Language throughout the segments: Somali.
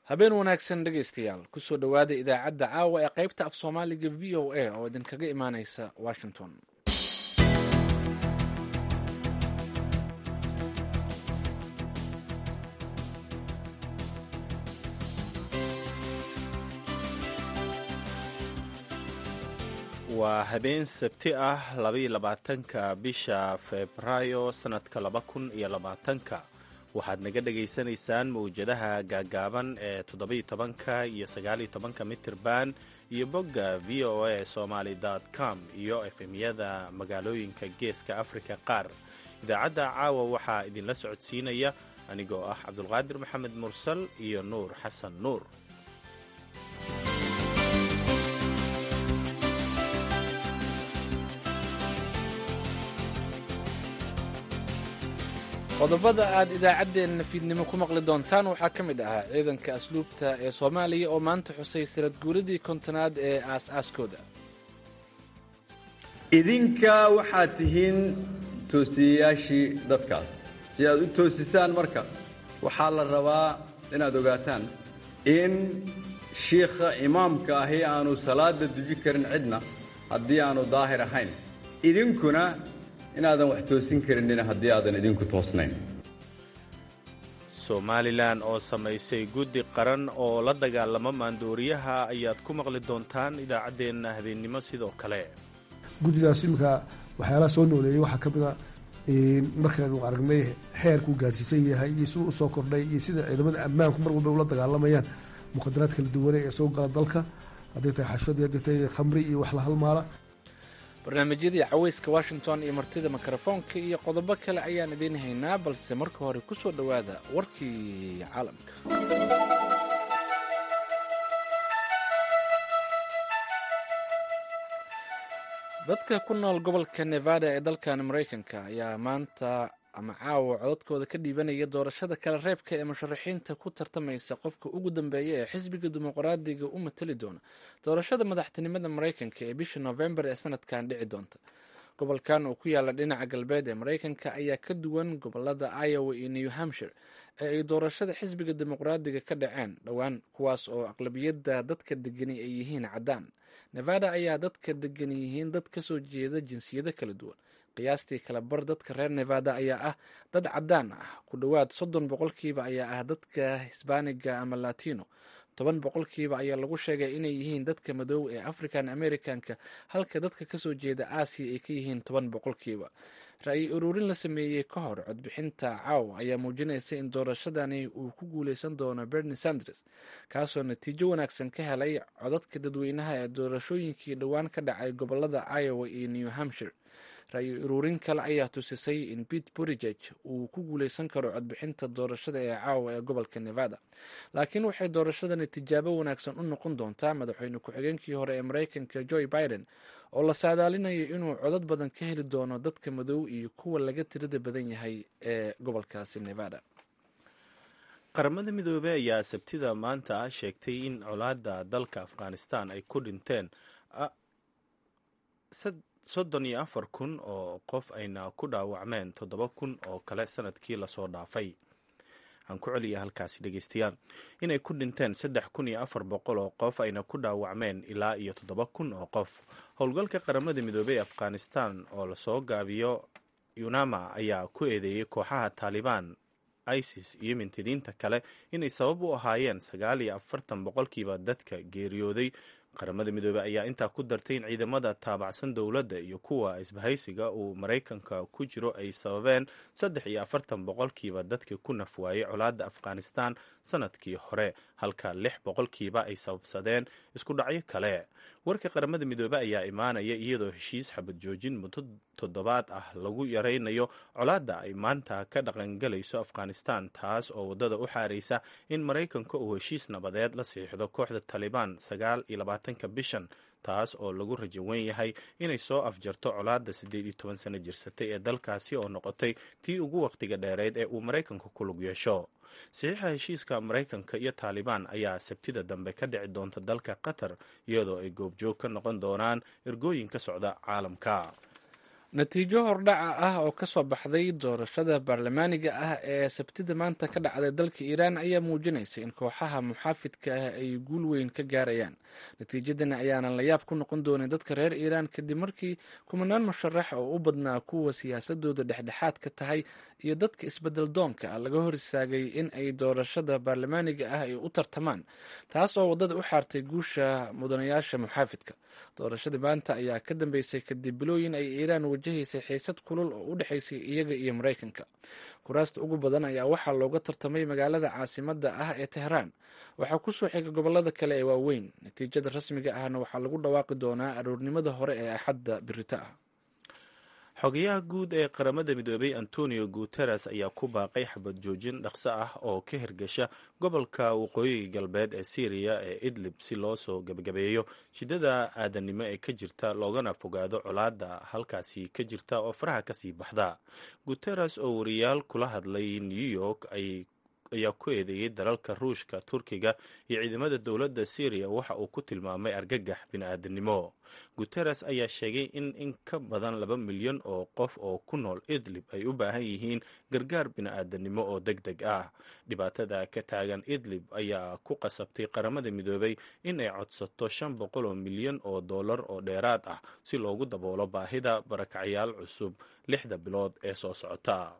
habeen wanaagsan dhegaystayaal kusoo dhowaada idaacadda caawa ee qaybta af soomaaliga v o a oo idinkaga imaaneysa washington waa habeen sabti ah labaiyo labaatanka bisha febraayo sannadka laba kun iyo labaatanka waxaad naga dhagaysanaysaan mawjadaha gaagaaban ee toddobiyo tobanka iyo sagaaliyo tobanka mitirban iyo bogga v o a somaly com iyo efemyada magaalooyinka geeska afrika qaar idaacadda caawa waxaa idinla socodsiinaya anigoo ah cabdulqaadir maxamed mursal iyo nuur xasan nuur qodobada aad idaacaddeenna fiidnimo ku maqli doontaan waxaa ka mid ahaa ciidanka asluubta ee soomaaliya oo maanta xusay sanad guuradii kontonaad ee aas-aaskooda idinka waxaad tihiin toosiyayaashii dadkaas si aad u toosisaan marka waxaa la rabaa inaad ogaataan in shiikha imaamka ahi aanu salaadda duji karin cidna haddii aanu daahir ahayn idinkuna inaadan wax toosin karinina haddii aadan idinku toosnayn somalilan oo samaysay guddi qaran oo la dagaalama maandooriyaha ayaad ku maqli doontaan idaacaddeenna habeennimo sidoo kale guddidaas iminka waxyaalaha soo nooleeyey waxaa ka mid a markaanu aragnay xeerkuu gaadhsiisan yahay iyo siduu usoo kordhay iyo sida ciidamada ammaanku mar walba ula dagaalamayaan muqadaraad kala duwane ee soo gala dalka hadday tahay xashadii hadday tahay khamri iyo wax la halmaala barnaamijyadii caweyska washington iyo martida mikrofoonka iyo qodobo kale ayaan idiin haynaa balse marka hore ku soo dhowaada warkii caalamka dadka ku nool gobolka nevada ee dalkan maraykanka ayaa maanta ama caawa codadkooda ka dhiibanaya doorashada kala reebka ee musharaxiinta ku tartamaysa qofka ugu dambeeya ee xisbiga dimuqraadiga u matali doona doorashada madaxtinimada maraykanka ee bisha novembar ee sanadkan dhici doonta gobolkan oo ku yaala dhinaca galbeed ee maraykanka ayaa ka duwan gobolada iowa iyo new hampshire ee ay doorashada xisbiga dimuqraadiga ka dhaceen dhowaan kuwaas oo aqlabiyadda dadka degani ay yihiin caddaan nevada ayaa dadka degani yihiin dad kasoo jeeda jinsiyado kala duwan qiyaastii kala bar dadka reer nevada ayaa ah dad caddaan ah ku dhowaad soddon boqolkiiba ayaa ah dadka hisbaaniga ama latino toban boqolkiiba ayaa lagu sheegay inay yihiin dadka madow ee african americanka halka dadka kasoo jeeda aasiya ay ka yihiin toban boqolkiiba ra-yi ururin la sameeyey ka hor codbixinta caaw ayaa muujinaysa in doorashadani uu ku guuleysan doono bernie sanders kaasoo natiijo wanaagsan ka helay codadka dadweynaha ee doorashooyinkii dhowaan ka dhacay gobolada iowa iyo new hampshire ra-yi ururin kale ayaa tusisay in pete burigeg uu ku guuleysan karo codbixinta doorashada ee caawa ee gobolka nevada laakiin waxay doorashadani tijaabo wanaagsan u noqon doontaa madaxweyne ku-xigeenkii hore ee maraykanka joe biden oo la saadaalinayo inuu codad badan ka heli doono dadka madow iyo kuwa laga tirada badan yahay ee gobolkaasi nevada qaramada midoobey ayaa sabtida maanta sheegtay in colaada dalka afghanistan ay ku dhinteen soddon iyo afar kun oo qof ayna ku dhaawacmeen toddoba kun oo kale sanadkii lasoo dhaafay aan ku celiya halkaasi dhegeystayaal inay ku dhinteen saddex kun iyo afar boqol oo qof ayna ku dhaawacmeen ilaa iyo toddoba kun oo qof howlgalka qaramada midoobey ee afghanistan oo lasoo gaabiyo yunama ayaa ku eedeeyey kooxaha taalibaan isis iyo mintidiinta kale inay sabab u ahaayeen sagaal iyo afartan boqolkiiba dadka geeriyooday qaramada midoobey ayaa intaa ku dartay in ciidamada taabacsan dowladda iyo kuwa isbahaysiga uu maraykanka ku jiro ay sababeen saddex iyo afartan boqolkiiba dadkii ku nafwaayey colaadda afghanistan sanadkii hore halka lix boqolkiiba ay sababsadeen isku dhacyo kale warka qaramada midoobey ayaa imaanaya iyadoo heshiis xabad joojin muddo toddobaad ah lagu yaraynayo colaadda ay maanta ka dhaqangalayso afghanistan taas oo waddada u xaaraysa in maraykanka uu heshiis nabadeed la siixdo kooxda taalibaan sagaal iyo labaatanka bishan taas oo lagu rajo wen yahay inay soo afjarto colaadda siddeed iyo toban sano jirsatay ee dalkaasi oo noqotay tii ugu wakhtiga dheereyd ee uu maraykanku ku lug yeesho saxiixa heshiiska maraykanka iyo taalibaan ayaa sabtida dambe ka dhici doonta dalka qatar iyadoo ay goobjoog ka noqon doonaan ergooyin ka socda caalamka natiijo hordhaca ah oo ka soo baxday doorashada baarlamaaniga ah ee sabtida maanta ka dhacday dalka iiraan ayaa muujinaysa in kooxaha muxaafidka ah ay guul weyn ka gaarayaan natiijadani ayaanan la yaab ku noqon doonin dadka reer iiraan kadib markii kumanaan musharax oo u badnaa kuwa siyaasadooda dhexdhexaad ka tahay iyo dadka isbedel doonka ah laga hor istaagay in ay doorashada baarlamaaniga ah ay u tartamaan taas oo waddada u xaartay guusha mudanayaasha muxaafidka doorashadii maanta ayaa ka dambeysay kadib bilooyin ay iiraan wajahaysay xiisad kulul oo u dhexaysay iyaga iyo maraykanka kuraasta ugu badan ayaa waxaa looga tartamay magaalada caasimadda ah ee tehraan waxaa kusoo xiga gobolada kale ee waaweyn natiijada rasmiga ahna waxaa lagu dhawaaqi doonaa aroornimada hore ee axadda birita ah xogayaha guud ee qaramada midoobay antonio guteres ayaa ku baaqay xabad joojin dhaqso ah oo ka hirgasha gobolka waqooyiga galbeed ee syriya ee idlib si loo soo gebagabeeyo shidada aadanimo ee ka jirta loogana fogaado colaadda halkaasi ka jirta oo faraha kasii baxda guteres oo wariyaal kula hadlay new york ay ayaa ku eedeeyey dalalka ruushka turkiga iyo ciidamada dowladda syriya waxa uu ku tilmaamay argagax bini-aadanimo guteres ayaa sheegay in in ka badan laba milyan oo qof oo ku nool idlib ay u baahan yihiin gargaar bini-aadanimo oo deg deg ah dhibaatada ka taagan idlib ayaa ku qasabtay qaramada midoobay in ay codsato shan boqol oo milyan oo dollar oo dheeraad ah si loogu daboolo baahida barakacyaal cusub lixda bilood ee soo socota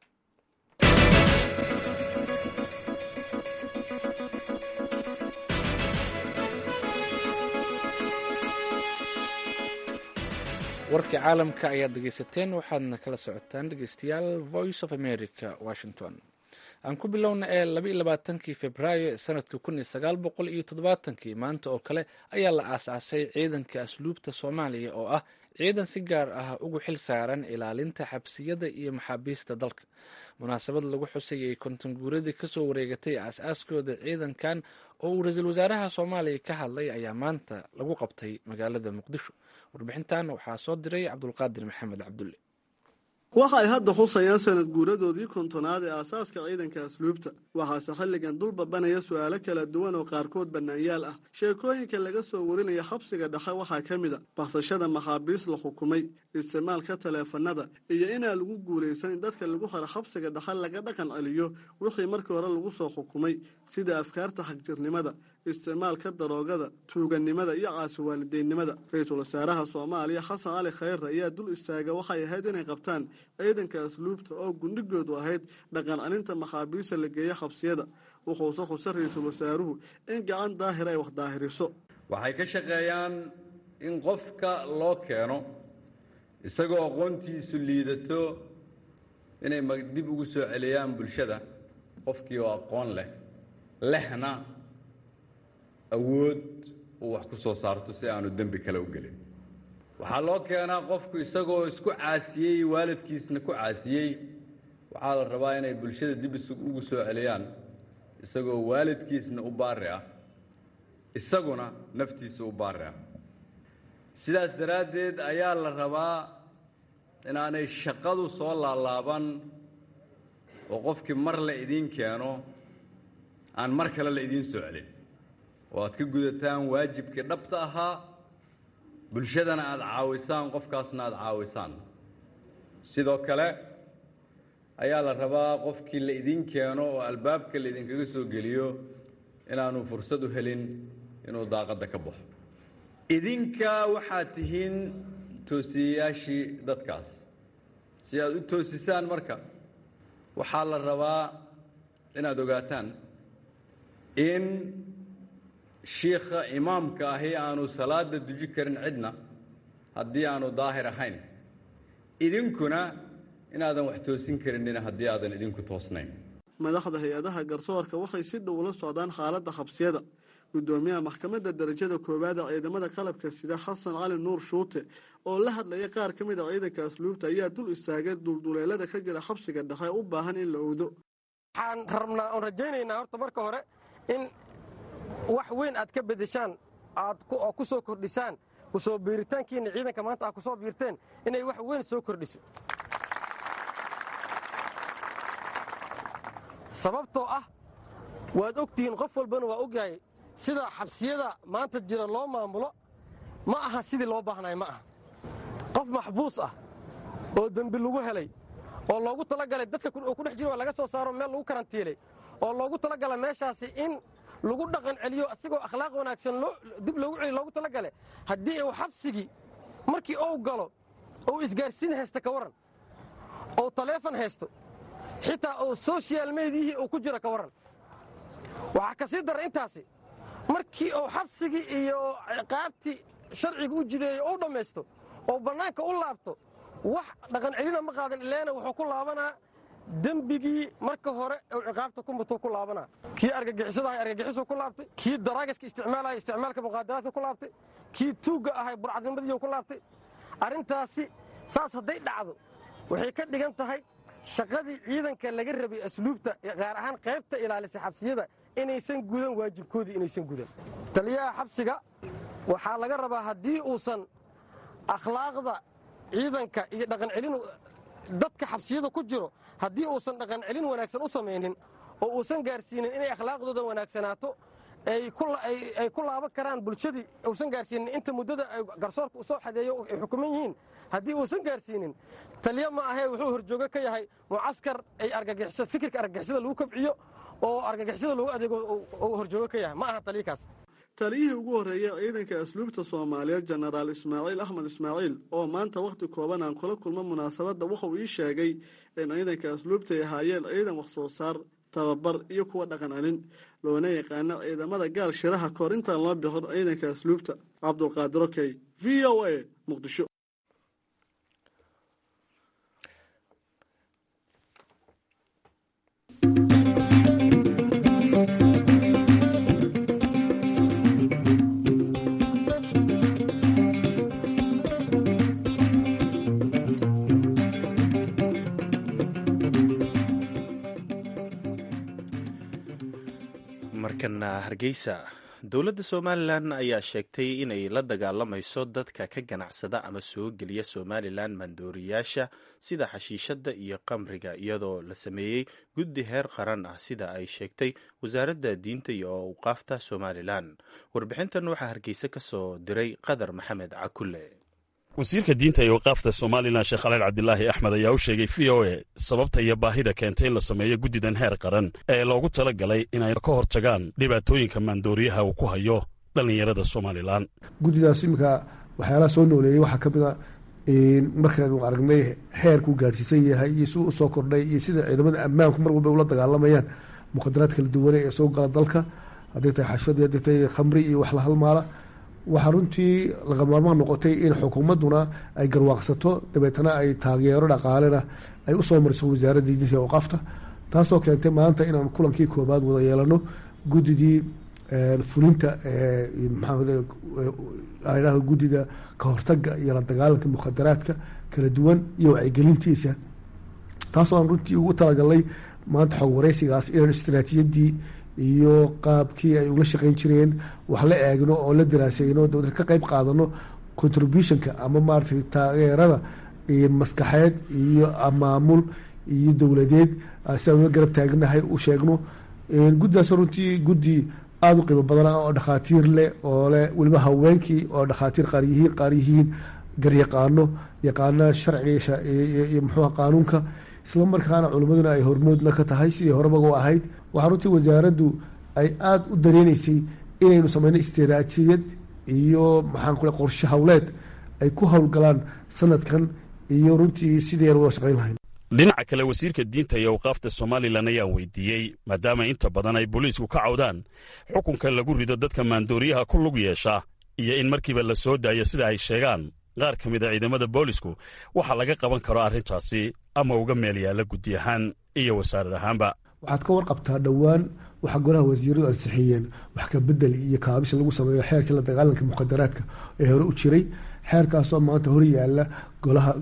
warkii caalamka ayaad dhegeysateen waxaadna kala socotaan dhegeystayaal voice of america washington aan ku bilowna ee labaiyo labaatankii februaayo ee sanadka kun iyo sagaal boqol iyo toddobaatankii maanta oo kale ayaa la aasaasay ciidanka asluubta soomaaliya oo ah ciidan si gaar ah ugu xil saaran ilaalinta xabsiyada iyo maxaabiista dalka munaasabad lagu xusayay konton guuradii kasoo wareegatay aas-aaskooda ciidankan oo uu ra-iisul wasaaraha soomaaliya ka hadlay ayaa maanta lagu qabtay magaalada muqdisho warbixintan waxaa soo diray cabdulqaadir maxamed cabdulle waxa ay hadda xusayaan sanad guuradoodii kontonaad ee aasaaska ciidanka asluubta waxaase xilligan dul babanaya su-aalo kala duwan oo qaarkood bannaanyaal ah sheekooyinka laga soo warinaya xabsiga dhexe waxaa ka mid a baksashada maxaabiis la xukumay isticmaalka taleefanada iyo inaan lagu guulaysan in dadka lagu haro xabsiga dhexe laga dhaqan celiyo wixii markii hore lagu soo xukumay sida afkaarta xagjirnimada isticmaalka daroogada tuugannimada iyo caasiwaalideennimada ra-iisul wasaaraha soomaaliya xasan cali khayre ayaa dul istaaga waxay ahayd inay qabtaan ciidanka asluubta oo gundhigoodu ahayd dhaqan celinta maxaabiista la geeya xabsiyada wuxuuse xuse ra-iisul wasaaruhu in gacan daahir ay wax daahiriso waxay ka shaqeeyaan in qofka loo keeno isagoo aqoontiisu liidato inay dib ugu soo celiyaan bulshada qofkii oo aqoon leh lehna awood uu wax ku soo saarto si aanu dembi kale u gelin waxaa loo keenaa qofku isagoo isku caasiyey waalidkiisna ku caasiyey waxaa la rabaa inay bulshada dib ugu soo celiyaan isagoo waalidkiisna u baari ah isaguna naftiisa u baari ah sidaas daraaddeed ayaa la rabaa inaanay shaqadu soo laalaaban oo qofkii mar la idiin keeno aan mar kale la idiin soo celin oo aad ka gudataan waajibkii dhabta ahaa bulshadana aada caawisaan qofkaasna aada caawisaan sidoo kale ayaa la rabaa qofkii la idiin keeno oo albaabka la idinkaga soo geliyo inaanu fursad u helin inuu daaqadda ka baxo idinka waxaad tihiin toosiyayaashii dadkaas si aad u toosisaan marka waxaa la rabaa inaad ogaataan in shiikha imaamka ahi aanu salaada duji karin cidna haddii aanu daahir ahayn idinkuna inaadan wax toosin karinina haddii aadan idinku toosnayn madaxda hay-adaha garsoorka waxay si dhow ula socdaan xaaladda xabsiyada gudoomiyaha maxkamadda darajada koowaad ee ciidamada qalabka sida xasan cali nuur shuute oo la hadlaya qaar ka mid a ciidanka asluubta ayaa dul istaagay dulduleelada ka jira xabsiga dhexe u baahan in la owdo waxaan rabnaa oon rajaynaynaa horta marka hore in wax weyn aad ka bedeshaan aad oo ku soo kordhisaan kusoo biiritaankiinna ciidanka maanta aad ku soo biirteen inay wax weyn soo kordhiso sababtoo ah waad ogtihiin qof walbana waa ogyahay sida xabsiyada maanta jira loo maamulo ma aha sidii loo baahnay ma aha qof maxbuus ah oo dembi lagu helay oo loogu talagalay dadka oo ku dhex jiro waa laga soo saaro meel lagu karantiilay oo loogu talagala meeshaasi in lagu dhaqan celiyo asigoo akhlaaq wanaagsan dib loogu celiyo loogu talagale haddii uu xabsigii markii uu galo ou isgaarsiin haysta ka warran ou taleefon haysto xitaa uu sochial mediyihii uu ku jiro ka warran waxaa ka sii dara intaasi markii uu xabsigii iyo ciqaabtii sharciga u jideeyo u dhammaysto oo bannaanka u laabto wax dhaqan celina ma qaadan ileena wuxuu ku laabanaa dembigii marka hore uu ciqaabta ku mutuu ku laabanaa kii argagixisadahay argagixisuu ku laabtay kii daraagaska isticmaalaya isticmaalka muqaadaraadka ku laabtay kii tuugga ahay burcadnimadiiu ku laabtay arrintaasi saas hadday dhacdo waxay ka dhigan tahay shaqadii ciidanka laga rabay asluubta gaar ahaan qaybta ilaalisay xabsiyada inaysan gudan waajibkoodii inaysan gudan taliyaha xabsiga waxaa laga rabaa haddii uusan akhlaaqda ciidanka iyo dhaqan celin dadka xabsiyada ku jiro haddii uusan dhaqan celin wanaagsan u samaynin oo uusan gaarsiinin inay akhlaaqdooda wanaagsanaato ay ku laaban karaan bulshadii uusan gaarsiinin inta muddada garsoorka u soo xadeeyo ay xukuman yihiin haddii uusan gaarsiinin taliya ma ahee wuxuu horjoogo ka yahay mucaskar ay argagixiso fikirka argagixisada lagu kabciyo oo argagixisada lagu adeego uu horjoogo ka yahay ma aha taliyakaas taliyihii ugu horreeyay ciidanka asluubta soomaaliyeed jenaraal ismaaciil axmed ismaaciil oo maanta wakhti kooban aan kula kulmo munaasabadda wuxuu ii sheegay in ciidanka asluubta ay ahaayeen ciidan wax soo saar tababar iyo kuwa dhaqan celin loona yaqaano ciidamada gaal shiraha kahor intaan loo bixin ciidanka asluubta cabdulqaadir okey v o a muqdisho markana hargeysa dowladda somalilan ayaa sheegtay inay la dagaalamayso dadka ka ganacsada ama soo geliya somalilan maandooriyaasha sida xashiishadda iyo qamriga iyadoo la sameeyey guddi heer qaran ah sida ay sheegtay wasaaradda diinta iyo awqaafta somalilan warbixintan waxaa hargeysa ka soo diray qadar maxamed cakulle wasiirka diinta iyo waqaafta somalilan sheekh khaliil cabdilaahi axmed ayaa u sheegay v o e sababta iyo baahida keentay in la sameeyo guddidan heer qaran ee loogu tala galay inay ka hortagaan dhibaatooyinka maandooriyaha uu ku hayo dhallinyarada somalilan guddidaas iminka waxyaalaha soo nooleeyey waxaa ka mid a markaanu aragnay heerkuu gaadhsiisan yahay iyo siduu usoo kordhay iyo sida ciidamada ammaanku mar walba ula dagaalamayaan mukhadaraad kala duwane ee soo gala dalka hadday tahay xashadii hadday tahay khamri iyo wax la halmaala waxaa runtii lagamaarmaan noqotay in xukuumadduna ay garwaaqsato dabeetana ay taageero dhaqaalena ay usoo mariso wasaaradda diinta iyo awqaafta taasoo keentay maanta inaan kulankii koobaad wada yeelano guddidii fulinta maxaa guddida ka hortaga iyo la dagaalanka mukhadaraadka kala duwan iyo wacyigelintiisa taasoo aan runtii ugu talagalnay maanta xog wareysigaas inaan istaraatiijiyadii iyo qaabkii ay ula shaqeyn jireen wax la eegno oo la daraaseyno dowlad ka qeyb qaadano contributionka ama maaratay taageerada maskaxeed iyo maamul iyo dowladeed si aan ula garab taagnahay u sheegno guddidaas runtii guddi aada u qiimo badana oo dhakhaatiir leh oo leh weliba haweenkii oo dhakhaatiir qaar yihiin qaar yihiin garyaqaano yaqaana sharciga iyo muxuuha qaanuunka isla markaana culimmaduna ay hormoodna ka tahay sidii horeba u ahayd waxaa runtii wasaaraddu ay aada u dareeneysay inaynu sameyno istiraatijiyad iyo maxaan ku qorshe hawleed ay ku howlgalaan sanadkan iyo runtii sidii aan wada shaqeyn lahayn dhinaca kale wasiirka diinta iyo awqaafta somalilan ayaan weydiiyey maadaama inta badan ay booliisku ka cawdaan xukunka lagu rido dadka maandooriyaha ku lug yeesha iyo in markiiba la soo daayo sida ay sheegaan qaar ka mid a ciidamada boolisku waxa laga qaban karo arrintaasi ama uga meel yaalla guddi ahaan iyo wasaarad ahaanba waxaad ka warqabtaa dhowaan waxaa golaha wasiiradu ansixiyeen wax ka bedel iyo kaabis lagu sameeyo xeerkii la dagaalanka mukhadaraadka ee hore u jiray xeerkaasoo maanta hor yaala golaha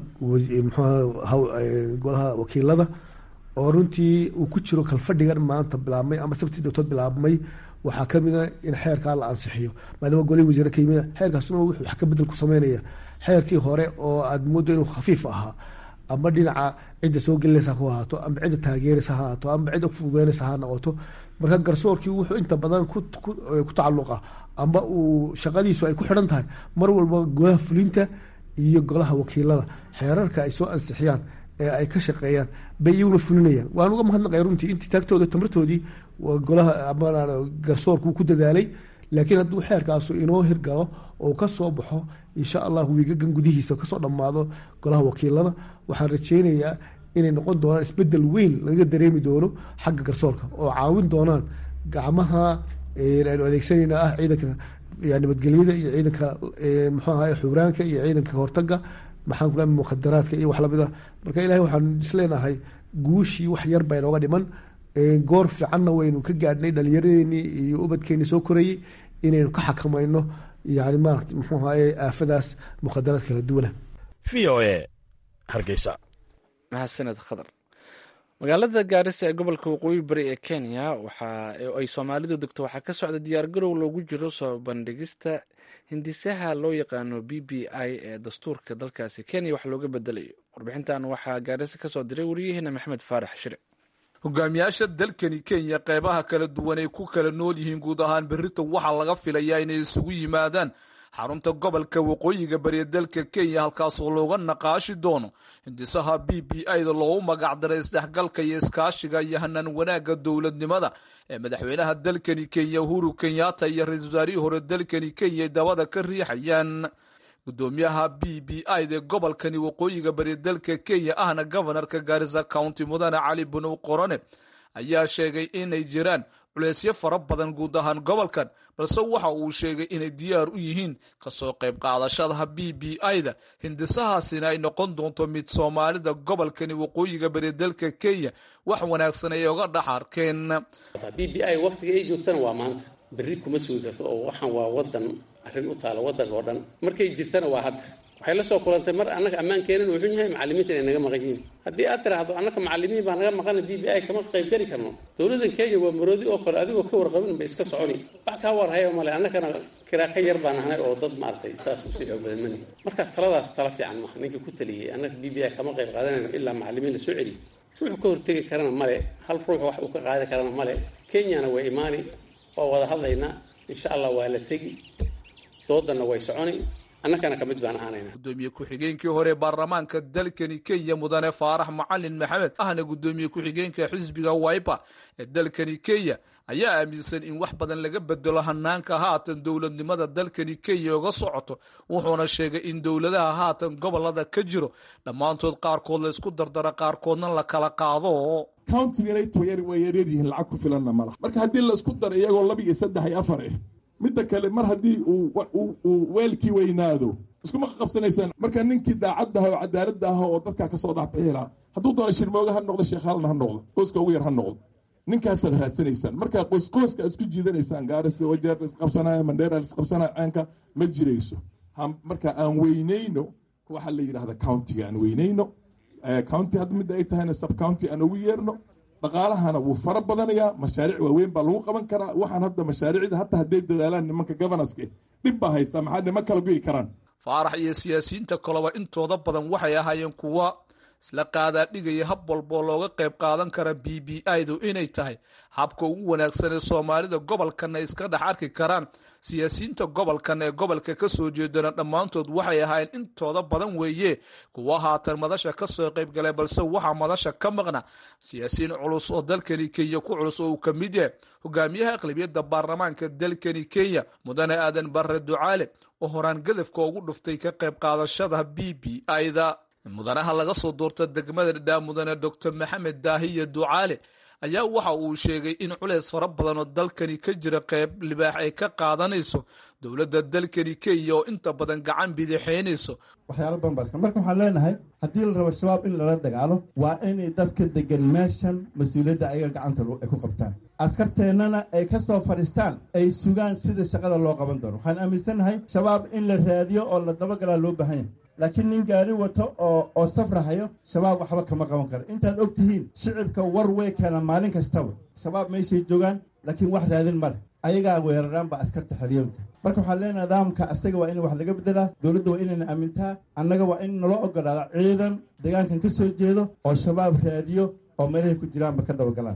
golaha wakiilada oo runtii uu ku jiro kalfadhigan maanta bilaabmay ama sabtii dowtood bilaabmay waxaa kamid a in xeerkaa la ansixiyo maadaama golihii wasiire ka yimid xeerkaasuna wuxuu wax ka bedel ku sameynaya xeerkii hore oo aad moodo inuu khafiif ahaa ama dhinaca cidda soo gelinaysa ku ahaato ama cidda taageeraysa ha ahaato ama cidda fududeynaysa ha noqoto marka garsoorkii wuxuu inta badan ku tacaluqa ama uu shaqadiisu ay ku xidhan tahay mar walba golaha fulinta iyo golaha wakiilada xeerarka ay soo ansixiyaan ee ay ka shaqeeyaan bay iyaguna fulinayaan waan uga mahadnaqay runtii intii taagtooda tamartoodii golaha ama garsoorku ku dadaalay laakiin hadduu xeerkaasu inoo hirgalo oo ka soo baxo insha allah wiigagan gudihiisa kasoo dhammaado golaha wakiilada waxaan rajeynayaa inay noqon doonaan isbedel weyn laga dareemi doono xagga garsoorka oo caawin doonaan gacmaha aynu adeegsanayna ah ciidanka nabadgelyada iyo ciidanka muxuu ahay xubraanka iyo ciidanka hortaga maxaan kula mukhadaraadka iyo wax lamid ah marka ilahay waxaan isleenahay guushii wax yar baa inooga dhiman goor fiicanna waynu ka gaadhnay dhalinyaradeenii iyo ubadkeeni soo korayey inaynu ka xakamayno yani maarata muxuu ahaye aafadaas mukhadaraad kala duwana v o e hargeysa mahadsaned khadar magaalada gaarisa ee gobolka waqooyi bari ee kenya waxa ay soomaalidu degto waxaa ka socda diyaargarow loogu jiro soo bandhigista hindisaha loo yaqaano b b i ee dastuurka dalkaasi kenya wax looga bedelayo warbixintan waxaa gaarisa kasoo diray wariyaheena maxamed faarax shire hogaamiyaasha dalkani kenya qeybaha kala duwan ay ku kala nool yihiin guud ahaan berrita waxaa laga filayaa inay isugu yimaadaan xarunta gobolka waqooyiga bariya dalka kenya halkaasoo looga naqaashi doono hindisaha b b i-da loogu magacdaray isdhexgalka iyo iskaashiga iyo hanaan wanaagga dowladnimada ee madaxweynaha dalkani kenya uhuru kenyatta iyo ra-iisul wasaarihii hore dalkani kenya ay dabada ka riixayaan gudoomiyaha b b i-da ee gobolkani waqooyiga bariya dalka kenya ahna gobanarka gaarisa county mudane cali bunow qorone ayaa sheegay inay jiraan culeysyo fara badan guud ahaan gobolkan balse waxa uu sheegay inay diyaar u yihiin kasoo qayb qaadashadaha b b i-da hindisahaasina ay noqon doonto mid soomaalida gobolkani waqooyiga bari dalka kenya wax wanaagsan ay oga dhex arkeen b b i waqtiga ay joogtana waa maanta berri kuma sugi karto oo waxaan waa wadan arrin u taala wadanka oo dhan markay jirtana waa hadda waxay la soo kulantay mar annaga ammaankeenan uu xun yahay macallimiinta inay naga maqan yihiin haddii aad tiraahdo annaka macallimiin baa naga maqana b b i kama qayb geli karno dowladdan kenya waa maroodi oo kale adigoo ka warqabin ba iska soconi wax kaa warhaya male annakana kiraaka yar baan ahnay oo dad maaragtay saas usii xoog badan mani marka taladaas tala fiican maaha ninka ku taliyey annaka b b i kama qayb qaadanayno ilaa macallimiin la soo celiyo ruuxu ka hortegi karana male hal ruux wax uu ka qaadi karana male kenyana waa imaani waa wada hadlaynaa insha allah waa la tegi doodanna way soconi annakana ka mid baan ahaanayna gudoomiye ku-xigeenkii hore baarlamaanka dalkani kenya mudane faarax macalin maxamed ahna gudoomiye ku-xigeenka xisbiga waipa ee dalkani kenya ayaa aaminsan in wax badan laga bedelo hanaanka haatan dowladnimada dalkani kenya oga socoto wuxuuna sheegay in dowladaha haatan gobolada ka jiro dhammaantood qaarkood la isku dardara qaarkoodna la kala qaado countiganayt way yaryaryihiin lacag ku filanna mala marka haddii la isku daro iyagoo laba iyo saddex iyo afar ah midda kale mar haddii uu weelkii weynaado iskuma qabsanaysaan marka ninkii daacaddaha oo cadaaladda ah oo dadkaa kasoo dhexbixi lahaa hadduu doono shirmooga ha noqdo sheekhaalna ha noqdo qoyska ugu yar ha noqdo ninkaasaad raadsanaysaan marka qoyskooska isku jiidanaysaan gaaris wajeer isqabsanaya mandheera isqabsanaya caanka ma jirayso marka aan weynayno waxaa la yidhahda countiga aan weynayno county hadda midda ay tahayna sub county aan ugu yeerno dhaqaalahana wuu fara badanayaa mashaariic waaweyn baa lagu qaban karaa waxaan hadda mashaariicda hataa hadday dadaalaan nimanka governorska dhib baa haystaa maxaa nima kala goyi karaan faarax iyo siyaasiyiinta kaleba intooda badan waxay ahaayeen kuwa isla qaadaa dhigaya hab walboo looga qayb qaadan kara b b i-du inay tahay habka ugu wanaagsan ee soomaalida gobolkana iska dhex arki karaan siyaasiyiinta gobolkan ee gobolka ka soo jeedana dhammaantood waxay ahaayeen intooda badan weeye kuwa haatan madasha ka soo qayb galay balse waxaa madasha ka maqna siyaasiyiin culus oo dalkani kenya ku culus oo uu ka mid yahay hogaamiyaha aqlabiyadda baarlamaanka dalkani kenya mudane aadan barre ducaale oo horaan gadafka ugu dhuftay ka qayb qaadashada b b i-da mudanaha laga soo doorta degmada dhadhaa mudane doctor maxamed daahiya ducaale ayaa waxa uu sheegay in culeys fara badan oo dalkani ka jira qayb libaax ay ka qaadanayso dowladda dalkani kenya oo inta badan gacan bidixaynayso waxyaalo badan baa iska marka waxaan leenahay haddii la rabo shabaab in lala dagaalo waa inay dadka degan meeshan mas-uuliyadda ayaga gacanta ay ku qabtaan askarteennana ay ka soo fadhiistaan ay sugaan sida shaqada loo qaban doono waxaan aaminsannahay shabaab in la raadiyo oo la dabagalaa loo baahan yahay laakiin nin gaari wato oo oo safrahayo shabaab waxba kama qaban karo intaad og tihiin shicibka war way keena maalin kastaba shabaab meeshay joogaan laakiin wax raadin male ayagaa weeraraan baa askarta xeryoonka marka waxaan leenahay nidaamka asaga waa in wax laga bedelaa dowladda waa inayna aamintaa annaga waa in naloo ogolaada ciidan deegaankan ka soo jeedo oo shabaab raadiyo oo meelahay ku jiraanba ka dabagalaan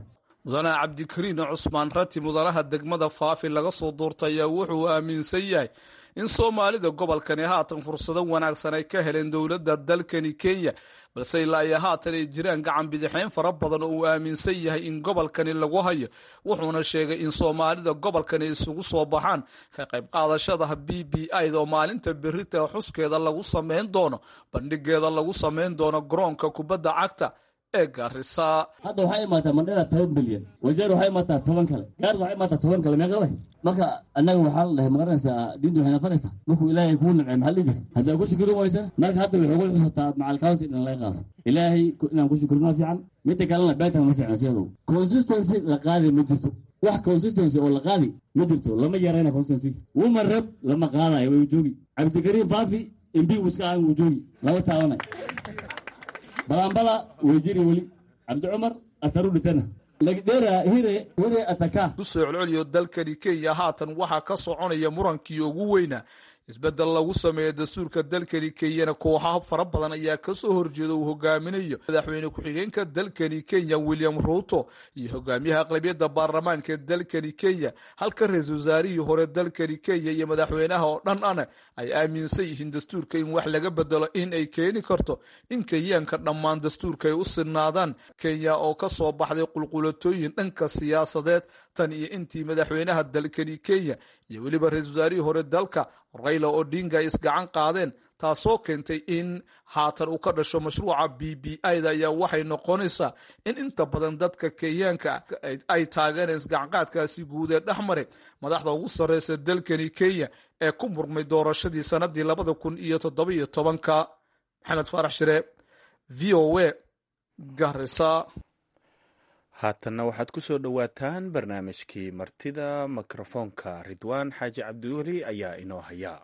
mudane cabdikariin cusmaan rati mudanaha degmada faafi laga soo doortay ayaa wuxuu aaminsan yahay in soomaalida gobolkani haatan fursado wanaagsan ay ka heleen dowladda dalkani kenya balse ilaa iyo haatan ay jiraan gacan bidixeyn fara badan oo uu aaminsan yahay in gobolkani lagu hayo wuxuuna sheegay in soomaalida gobolkani isugu soo baxaan ka qayb qaadashada b b ida oo maalinta berita xuskeeda lagu sameyn doono bandhigeeda lagu sameyn doono garoonka kubadda cagta ee gaarisa hadda waxay imaataa mandhada toban bilyan wajeer waxay imaataa toban kale gaars waxay imaataa toban kale meeqa way marka annaga waxaa la dhahay magaranaysaa diinta waxay nafaraysaa markuu ilaahay kuu nimcay maxaa dhihi jira haddaa ku shukurin waysan marka hadda waxay ugu xusataa macal county in laga qaado ilaahay inaan ku shukurino fiican midda kalena beetan ma fiicno siyadow consistency la qaadi ma jirto wax consistency oo la qaadi ma jirto lama yarayna consistency woman rep lama qaadayo way joogi cabdikariim faafi imbi wiska aan wuu joogi lama taabanay balambala way jiri weli cabdi cumar ataru dhitana lagdheera hire hire ataka ku soo celceliyo dalkani kenya haatan waxaa ka soconaya murankii ugu weynaa isbeddel lagu sameeya dastuurka dalkani kenyana kooxaha fara badan ayaa kasoo horjeeda uu hogaaminayo madaxweyne ku-xigeenka dalkani kenya william ruuto iyo hogaamiyaha aqlabiyadda baarlamaanka dalkani kenya halka ra-iisul wasaarihii hore dalkani kenya iyo madaxweynaha oo dhan ana ay aaminsan yihiin dastuurka in wax laga bedelo in ay keeni karto in kenyaanka dhammaan dastuurka ay u sinaadaan kenya oo kasoo baxday qulqulatooyin dhanka siyaasadeed tan iyo intii madaxweynaha dalkani kenya iyo weliba ra-iisul wasaarihii hore dalka rayla odinga ay isgacan qaadeen taasoo keentay in haatan uu ka dhasho mashruuca b b ida ayaa waxay noqonaysaa in inta badan dadka kenyaanka ay taageereen isgacanqaadkaasi guud ee dhex maray madaxda ugu sarreysa dalkani kenya ee ku murmay doorashadii sanadii labada kun iyo toddobiyo tobanka maxamed faarax shire v o a garisa haatanna waxaad ku soo dhowaataan barnaamijkii martida mikrofoonka ridwaan xaaji cabdiweli ayaa inoo haya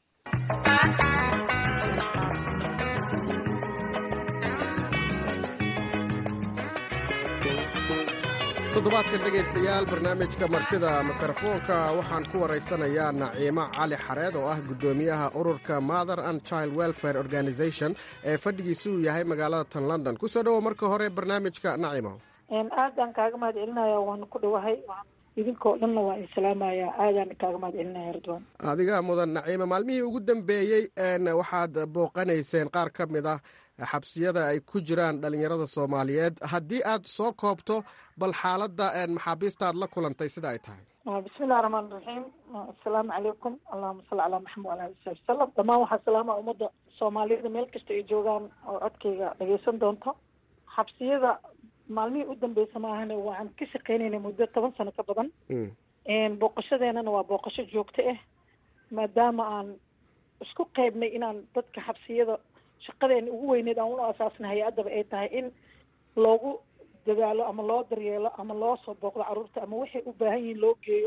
toddobaadkan dhegaystayaal barnaamijka martida mikrofoonka waxaan ku waraysanayaa naciimo cali xareed oo ah guddoomiyaha ururka mother and child welfare organization ee fadhigiisu uu yahay magaalada tan london kusoo dhowo marka hore barnaamijka nacimo aadaan kaaga mahad celinaya waan ku dhowahay idinkoo dhanna waa islaamaya aadaan kaaga mahad celinaya ridwan adiga mudan naciimo maalmihii ugu dambeeyey waxaad booqanayseen qaar ka mid ah xabsiyada ay ku jiraan dhalinyarada soomaaliyeed haddii aad soo koobto bal xaaladda maxaabiista aad la kulantay sida ay tahay bismillahi raxmaan raxiim assalaamu calaykum allahuma salli calaa maxamed wala ali sabi wasalam dhammaan waxaa salaama ummadda soomaaliyada meel kasta ay joogaan oo codkayga dhageysan doonto xabsiyada maalmihii u dambeysa maahane waxaan ka shaqeynayna muddo toban sano ka badan booqashadeenana waa booqasho joogto ah maadaama aan isku qeybnay inaan dadka xabsiyada shaqadeena ugu weyneed aan unu asaasna hay-addaba ay tahay in loogu dadaalo ama loo daryeelo ama loo soo booqdo carruurta ama waxay u baahan yihiin loo geeyo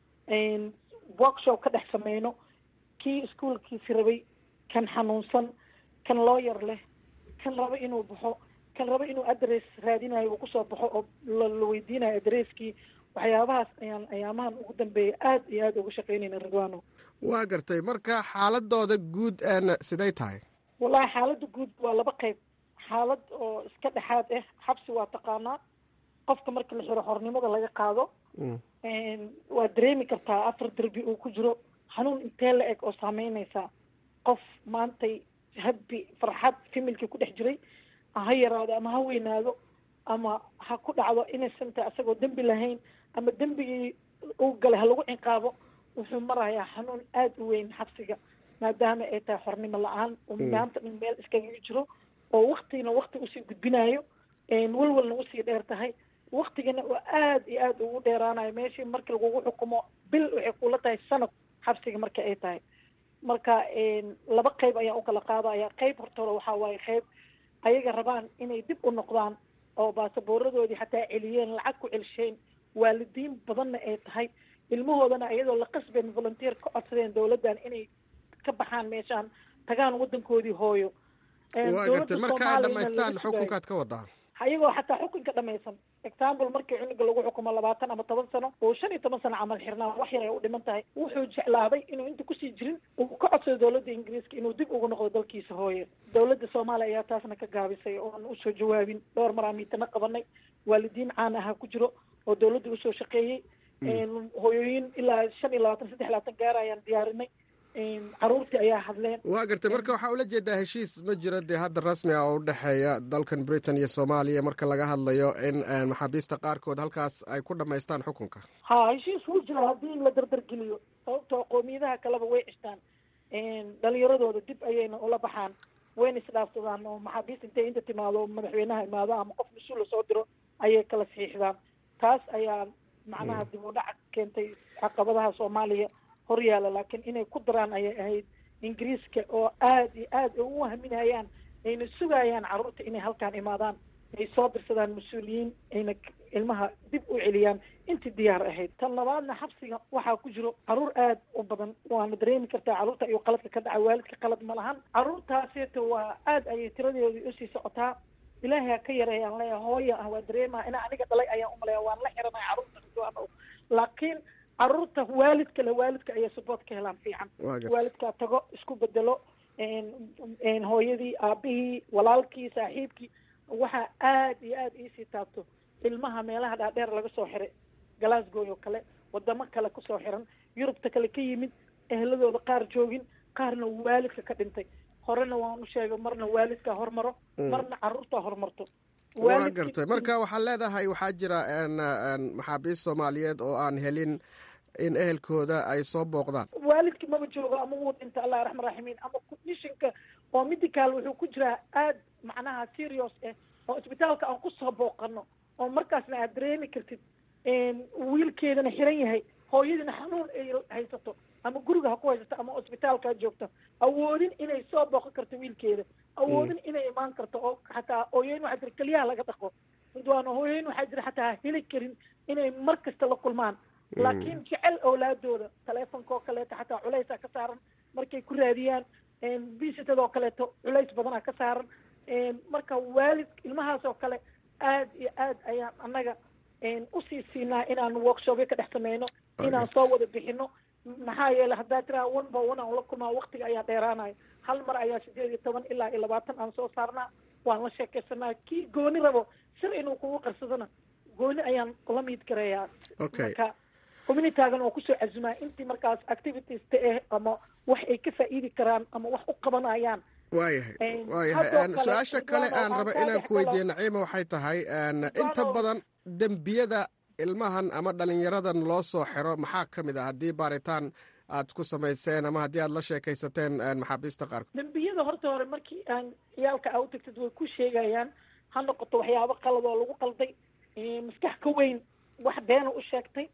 workshop ka dhex sameyno kii iskuolkiisi rabay kan xanuunsan kan looyar leh kan rabo inuu baxo kan rabo inuu adress raadinayo uu kusoo baxo oo la weydiinayo adresskii waxyaabahaas ayaan ayaamahan ugu dambeeya aada iyo aada uga shaqeynayna ridwano waa gartay marka xaaladooda guud siday tahay wallahi xaaladda guud waa laba qeyb xaalad oo iska dhexaad ah xabsi waa taqaanaa qofka marka la xiro xornimada laga qaado waa dareemi kartaa afar derbi uu ku jiro xanuun intee la eg oo saameyneysaa qof maantay habbi farxad familkii ku dhex jiray ha yaraado ama ha weynaado ama ha ku dhacdo innocenta isagoo dembi lahayn ama dembigii uu galay ha lagu ciqaabo wuxuu marayaa xanuun aada u weyn xabsiga maadaama ay tahay xornimo la-aan oo maanta dhan meel iskaga jiro oo waktigina wakti usii gudbinayo walwalna usii dheer tahay waktigana oo aada iyo aada ugu dheeraanayo meeshii markii lagugu xukumo bil waxay kula tahay sanad xabsiga marka ay tahay marka laba qeyb ayaan ukala qaadaya qeyb horta hore waxaa waaye qeyb ayaga rabaan inay dib u noqdaan oo baasaboораdoodii xataa celiyeen lacag ku celisheen waalidiin badanna ay tahay ilmahoodana iyadoo la qasbeen volunteer ka codsadeen dowladdan inay ka baxaan meeshaan tagaan wadankoodii hooyo waa gartay marka ay dhamaystaan xukunkaad ka wadaa ayagoo xataa xukunka dhamaysan example markii cunuga lagu xukumo labaatan ama toban sano oo shan iyo toban sano camal xirnaa wax yar ay u dhiman tahay wuxuu jeclaaday inuu inta kusii jirin uu ka codsado dowladda ingiriiska inuu dib ugu noqdo dalkiisa hooye dowladda soomaaliya ayaa taasna ka gaabisay oon usoo jawaabin dhowr maraa miitana qabanay waalidiin caan ahaa ku jiro oo dawladda usoo shaqeeyey hooyooyin ilaa shan iyo labaatan saddex labaatan gaar ayaan diyaarinay caruurtii ayaa hadleen waa gartay marka waxaa ula jeedaa heshiis ma jiro dee hadda rasmi ah oo udhexeeya dalkan britain iyo soomaaliya marka laga hadlayo in maxaabiista qaarkood halkaas ay ku dhamaystaan xukunka ha heshiis wuu jira haddii la dardargeliyo sababtoo qoomiyadaha kaleba way cishtaan dhalinyaradooda dib ayayna ula baxaan wayna isdhaafsadaan oo maxaabiist intay inta timaado madaxweynaha imaado ama qof mas-uula soo diro ayay kala saxiixdaan taas ayaa macnaha dib u dhac keentay caqabadaha soomaaliya horyaala laakiin inay ku daraan ayay ahayd ingiriiska oo aada iyo aad u wahminayaan ayna sugayaan carruurta inay halkaan imaadaan ay soo dirsadaan mas-uuliyiin ayna ilmaha dib u celiyaan intii diyaar ahayd tan labaadna xabsiga waxaa ku jiro carruur aada u badan waana dareemi kartaa carruurta ayuu qaladka ka dhaca waalidka qalad ma lahan carruurtaaseeta waa aada ayay tiradeedii usii socotaa ilaahay ha ka yareeyaan leeya hooya ah waa dareemaha inaa aniga dhalay ayaan umaleya waan la xiranaya carruurta laakiin carruurta waalidka le waalidka ayay support ka helaan fiican waalidkaa tago isku bedelo hooyadii aabihii walaalkii saaxiibkii waxaa aada iyo aada iisii taabto ilmaha meelaha dhaadheer laga soo xiray glasgow oo kale wadamo kale kusoo xiran yurubta kale ka yimid ehladooda qaar joogin qaarna waalidka ka dhintay horena waan u sheegay marna waalidkaa hormaro marna carruurtaa hormarto waa gartay marka waxaad leedahay waxaa jira maxaabiist soomaaliyeed oo aan helin in ehelkooda ay soo booqdaan waalidki maba joogo ama wuu dhinta allah raxma raximiin ama mishinka oo medical wuxuu ku jiraa aada macnaha serious ah oo isbitaalka aan kusoo booqano oo markaasna aad dareemi kartid wiilkeedana xiran yahay hooyadiina xanuun ay haysato ama guriga ha ku haysato ama isbitaalka ha joogto awoodin inay soo booqan karto wiilkeeda awoodin inay imaan karto oo xataa hooyooyin waxaa jira keliyaha laga dhaqo ridwaano hooyooyin waxaa jira xataa heli karin inay mar kasta la kulmaan laakiin jecel awlaadooda taleefonka oo kaleeto xataa culaysaa ka saaran markay ku raadiyaan visited oo kaleeto culays badanaa ka saaran marka waalid ilmahaas oo kale aad iyo aad ayaan annaga usii siinaa inaan workshopyo ka dhex sameyno inaan soo wada bixino maxaa yeelay haddaa tiraa one by one aan la kulmaa waktiga ayaa dheeraanayo hal mar ayaa sideed iyo toban ilaa iyo labaatan aan soo saarnaa waan la sheekaysanaa kii gooni rabo sir inuu kugu qarsadona gooni ayaan la miid gareeyaa marka communitaagan oo kusoo casumaa intii markaas activities ta ah ama wax ay ka faa'iidi karaan ama wax u qabanayaan waayahay waayahay su-aasha kale aan raba inaan ku weydiiye naciima waxay tahay inta badan dembiyada ilmahan ama dhalinyaradan loo soo xiro maxaa ka mid ah haddii baaritaan aad ku samayseen ama haddii aad la sheekaysateen maxaabiista qaarkood dembiyada horta hore markii aan ciyaalka aa u tagtid way ku sheegayaan ha noqoto waxyaabo qalad oo lagu qalday maskax ka weyn wax beena u sheegtay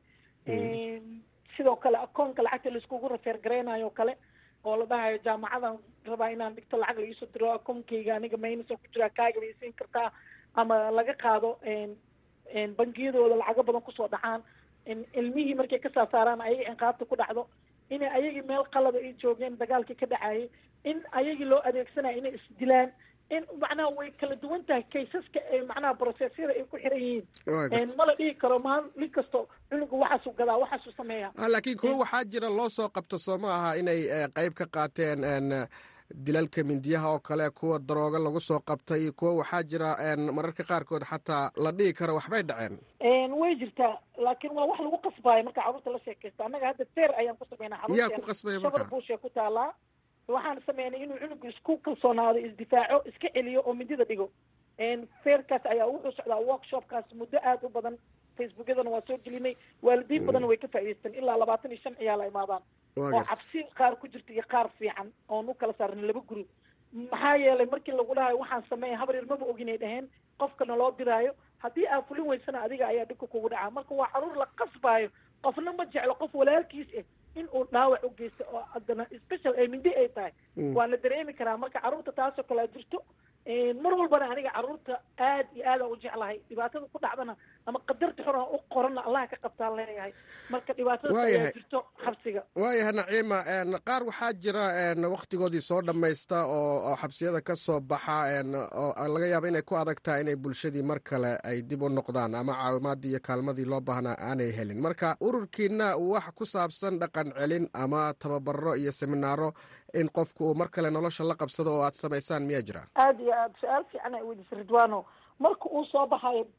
sidoo kale akoonka lacagta laiskugu rafeer gareynayo kale oo la dhahayo jaamacadan rabaa inaan dhigto lacag laiisoo diro akoonkeyga aniga maynaso ku jiraa kaaga bay siin kartaa ama laga qaado bangiyadooda lacago badan kusoo dhacaan ilmihii markay ka saasaaraan ayaga inqaabta ku dhacdo inay ayagii meel qalada ay joogeen dagaalkii ka dhacayay in ayagii loo adeegsanayo inay isdilaan in macnaha way kala duwan tahay kaysaska ee macnaha brosesyada ay ku xiran yihiin mala dhihi karo maalin kasto cunuga waxaasuu gadaa waxaasuu sameeya laakiin kuwo waxaa jira loo soo qabto soo ma aha inay qeyb ka qaateen dilalka mindiyaha oo kale kuwa darooga lagu soo qabtay kuwa waxaa jira mararka qaarkood xataa la dhihi karo waxbay dhaceen way jirtaa laakiin waa wax lagu qasbaayo marka carruurta la sheekaysta annaga hadda teer ayaan ku sameynaa yaa ku qasbaya marka shabar buushe ku taalaa waxaan sameynay inuu cunugu isku kalsoonaado isdifaaco iska celiyo oo midida dhigo feerkaas ayaa wuxuu socdaa workshopkaas muddo aada u badan facebookyadana waa soo gelinay waalidiin badanna way ka faa'idaysteen ilaa labaatan iyo shan ciyaal ay imaadaan oo cabsi qaar ku jirta iyo qaar fiican oon u kala saarnay laba guri maxaa yeelay markii lagu dhahayo waxaan sameeya habar yar maba oginay dhaheen qofkana loo diraayo haddii aad fulin weysana adiga ayaa dhibka kugu dhacaa marka waa caruur la qasbaayo qofna ma jeclo qof walaalkiis ah in uu dhaawac u geysto oo haddana special ay mindi ay tahay waa la dareemi karaa marka carruurta taasoo kale jirto mar walbana aniga carruurta aad iyo aad aan u jeclahay dhibaatada ku dhacdana ama qadarta xor aan u qorana allaha ka qabtaan leeyahay marka dhibaatada ayaa jirto xabsiga waayahay naciima qaar waxaa jira waktigoodii soo dhammaysta oo xabsiyada ka soo baxa oo laga yaaba inay ku adag tahay inay bulshadii mar kale ay dib u noqdaan ama caawimaadii iyo kaalmadii loo baahnaa aanay helin marka ururkiina wax ku saabsan dhaqan celin ama tababaro iyo seminaaro in qofku uu mar kale nolosha la qabsado oo aad samaysaan miyaa jira aada iyo aada su-aal fiican ay weydiisa ridwano marka uu soo baxayo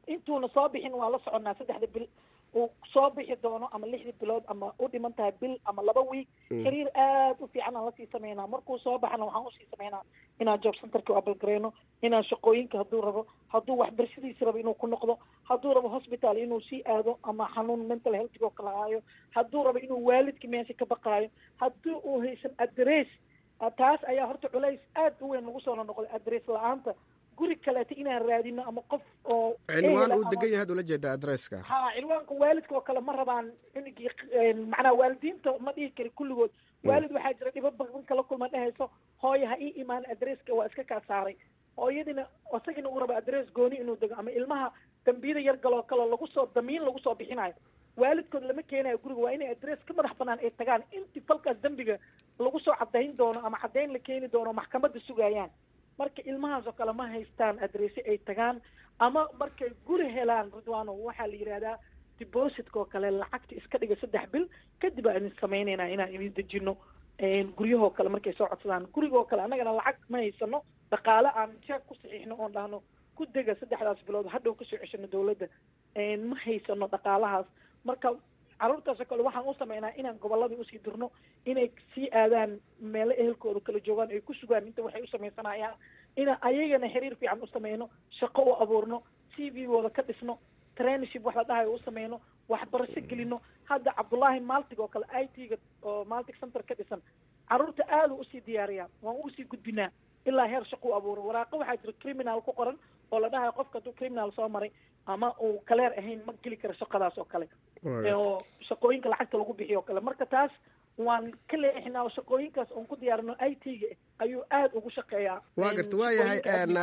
intuuna soo bixin waa la soconaa saddexda bil uu soo bixi doono ama lixda bilood ama u dhiman tahay bil ama laba wiig xiriir aad u fiican aan lasii sameynaa markuu soo baxana waxaan usii sameynaa inaan job centerka u abalgareyno inaan shaqooyinka hadduu rabo hadduu waxbarashadiisi rabo inuu ku noqdo hadduu rabo hospital inuu sii aado ama xanuun mental healthgo kala haayo hadduu rabo inuu waalidka meesha ka baqaayo haddii uu haysan adress taas ayaa horta culays aad u weyn lagu soo noqday adress la-aanta guri kaleeta inaan raadino ama qof oo cinwaan uu degan yahay ad ula jeeda adresska ha cinwaanka waalidka oo kale ma rabaan cunugii macnaa waalidiinta ma dhihi kari kulligood waalid waxaa jira dhibo badan kala kulma dhehayso hooyo ha ii imaan adresska waa iska kaa saaray hooyadina isagina uu rabo adress gooni inuu dego ama ilmaha dambiyada yar galoo kale lagu soo damiin lagu soo bixinayo waalidkood lama keenayo guriga waa inay adress ka madax banaan ay tagaan intii falkaas dembiga lagu soo cadayn doono ama cadayn la keeni doono maxkamadda sugayaan marka ilmahaas oo kale ma haystaan adresse ay tagaan ama markay guri helaan ridwano waxaa la yidhahdaa depositka oo kale lacagta iska dhiga saddex bil kadib aan idin sameynayna inaan idin dejino guryahoo kale markay soo codsadaan guriga oo kale annagana lacag ma haysano dhaqaale aan jeeg ku saxiixno oon dhahno ku dega saddexdaas bilood hadhow kasoo ceshano dawladda ma haysano dhaqaalahaas marka carruurtaasoo kale waxaan u sameynaa inaan gobolladii usii dirno inay sii aadaan meelo ehelkooda kala joogaan ay ku sugaan inta waxay u sameysanayaan inaan ayagana xiriir fiican u sameyno shaqo u abuurno c v gooda ka dhisno trainership wax la dhahayo u sameyno waxbarasho gelino hadda cabdullaahi maltig oo kale i t ga oo maltig center ka dhisan carruurta aada u usii diyaariyaa waan usii gudbinaa ilaa heer shaqo u abuuro waraaqo waxaa jira criminal ku qoran oo la dhahayo qofka hadduu criminal soo maray ama uu kaleer ahayn ma geli karo shaqadaas oo kale oo shaqooyinka lacagta lagu bixiyo oo kale marka taas waan ka leexinaa oo shaqooyinkaas oon ku diyaarino i t ga ayuu aada ugu shaqeeyaa waa garta waa yahay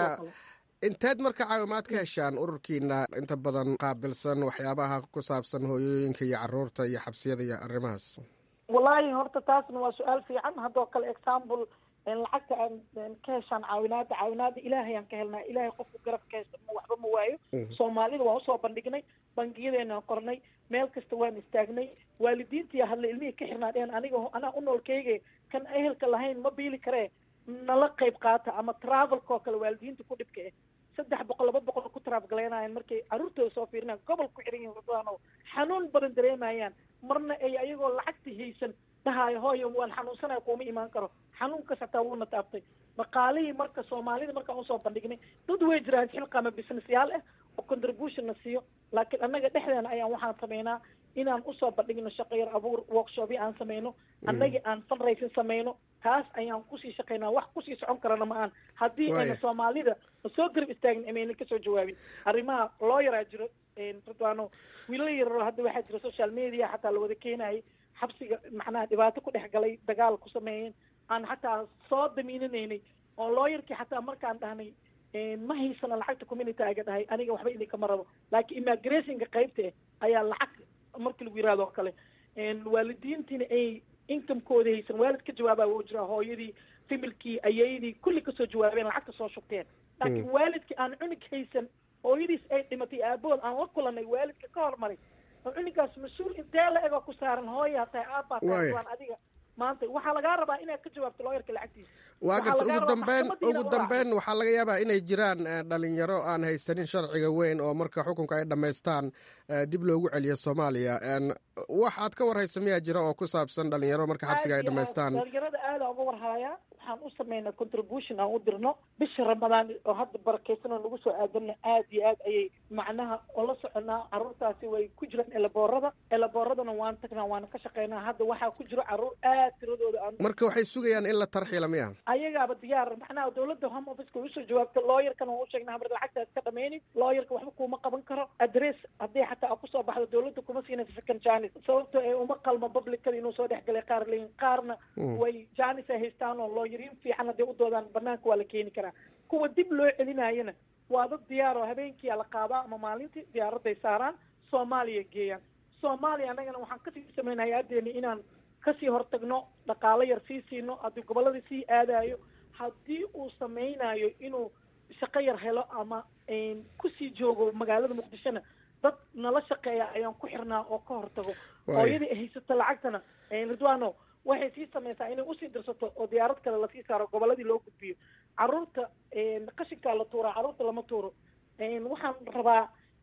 inteed marka caawimaad ka heshaan ururkiina inta badan qaabilsan waxyaabaha ku saabsan hooyooyinka iyo caruurta iyo xabsiyada iyo arrimahaas wallaahi horta taasna waa su-aal fiican haddoo kale example lacagta aan ka heshaan caawinaada caawinaada ilaahay aan ka helnaa ilaahay qofku garab ka hesta waxba ma waayo soomaalida waan usoo bandhignay bangiyadeenaan qornay meel kasta waan istaagnay waalidiintii hadla ilmihii ka xirnaa dhehen aniga anaa u noolkeyge kan ehelka lahayn ma biili karee nala qayb qaata ama travelka oo kale waalidiinta ku dhibka eh saddex boqol laba boqol ku traafgalaynayan markay carruurtooda soo fiirinaan gobol ku xiran yihin radwaano xanuun badan dareemayaan marna ay ayagoo lacagta haysan dhahaayo hooyo waan xanuunsanaya kuuma imaan karo xanuunkas hataa wuuna taabtay dhaqaalihii marka soomaalida markaan usoo bandhignay dad way jiraan xilqama businessyaal ah oo contribution na siiyo laakiin annaga dhexdeena ayaan waxaan sameynaa inaan usoo bandhigno shaqo yar abuur workshopyo aan sameyno annagii aan fundraising sameyno taas ayaan kusii shaqeynaa wax kusii socon karana ma aan haddii ayna soomaalida soo garab istaagin amayna kasoo jawaabin arrimaha loo yaraa jiro radwano wiilal yararo hadda waxaa jira social media xataa lawada keenayay xabsiga macnaha dhibaato ku dhex galay dagaal ku sameeyeen aan xataa soo damiinanaynay oo looyarkii xataa markaan dhahnay ma haysana lacagta community aga dhahay aniga waxba idinkama rabo laakiin immigrationka qaybta eh ayaa lacag markii lagu yirahdo oo kale waalidiintiina ay incomekooda haysan waalid ka jawaabaa wuu jiraa hooyadii familkii ayaydii kulli kasoo jawaabeen lacagta soo shubteen laakiin waalidkii aan cunug haysan hooyadiis ay dhimatay aabood aan la kulanay waalidka ka hormaray oo cunugaas mas-uul intee la egoo ku saaran hooyaa tahay aabbaa tahay waan adiga maanta waxaa lagaa rabaa inaad ka jawaabto looyarka lacagtiisa waa garta ugu dambeyn ugu dambeyn waxaa laga yaabaa inay jiraan dhalinyaro aan haysanin sharciga weyn oo marka xukunka ay dhammaystaan dib loogu celiyo soomaaliya waxaad ka warhaysa miyaa jira oo ku saabsan dhalinyaro marka xabsiga ay dhammaystaan dhalinyarada aada uga warhayaa waxaan u sameynaa contribution aan u dirno bisha ramadaan oo hadda barakeysan oo nagu soo aadana aad iyo aad ayay macnaha oo la soconaa carruurtaasi way ku jiraan elaboorada elabooradana waan tagnaa waana ka shaqeynaa hadda waxaa ku jiro carruur aad tiradooda aan marka waxay sugayaan in la tarxiila miya ayagaaba diyaar macnaha dawladda home officeka way usoo jawaabta looyarkana waan u sheegnaa hamar lacagtaas ka dhameynin looyarka waxba kuuma qaban karo adress haddii xataa kusoo baxdo dawladda kuma siinaysa second janis sababto ee uma qalmo publicada inuu soo dhex galay qaar leeyihin qaarna way janis ay haystaan oo looyariin fiican hadday u doodaan banaanka waa la keeni karaa kuwa dib loo celinayana waa dad diyaar oo habeenkiia la qaadaa ama maalintii diyaaraday saaraan soomaaliya geeyaan soomaaliya annagana waxaan kasii sameynaa hay-adeena inaan kasii hortagno dhaqaalo yar sii siino haddii gobolladii sii aadayo haddii uu sameynayo inuu shaqo yar helo ama kusii joogo magaalada muqdishona dad nala shaqeeya ayaan ku xirnaa oo ka hortago hooyadii ay haysato lacagtana ridwano waxay sii sameysaa inay usii dirsato oo diyaarad kale lasii saaro gobolladii loo gudbiyo carruurta qashinkaa la tuuraa carruurta lama tuuro waxaan rabaa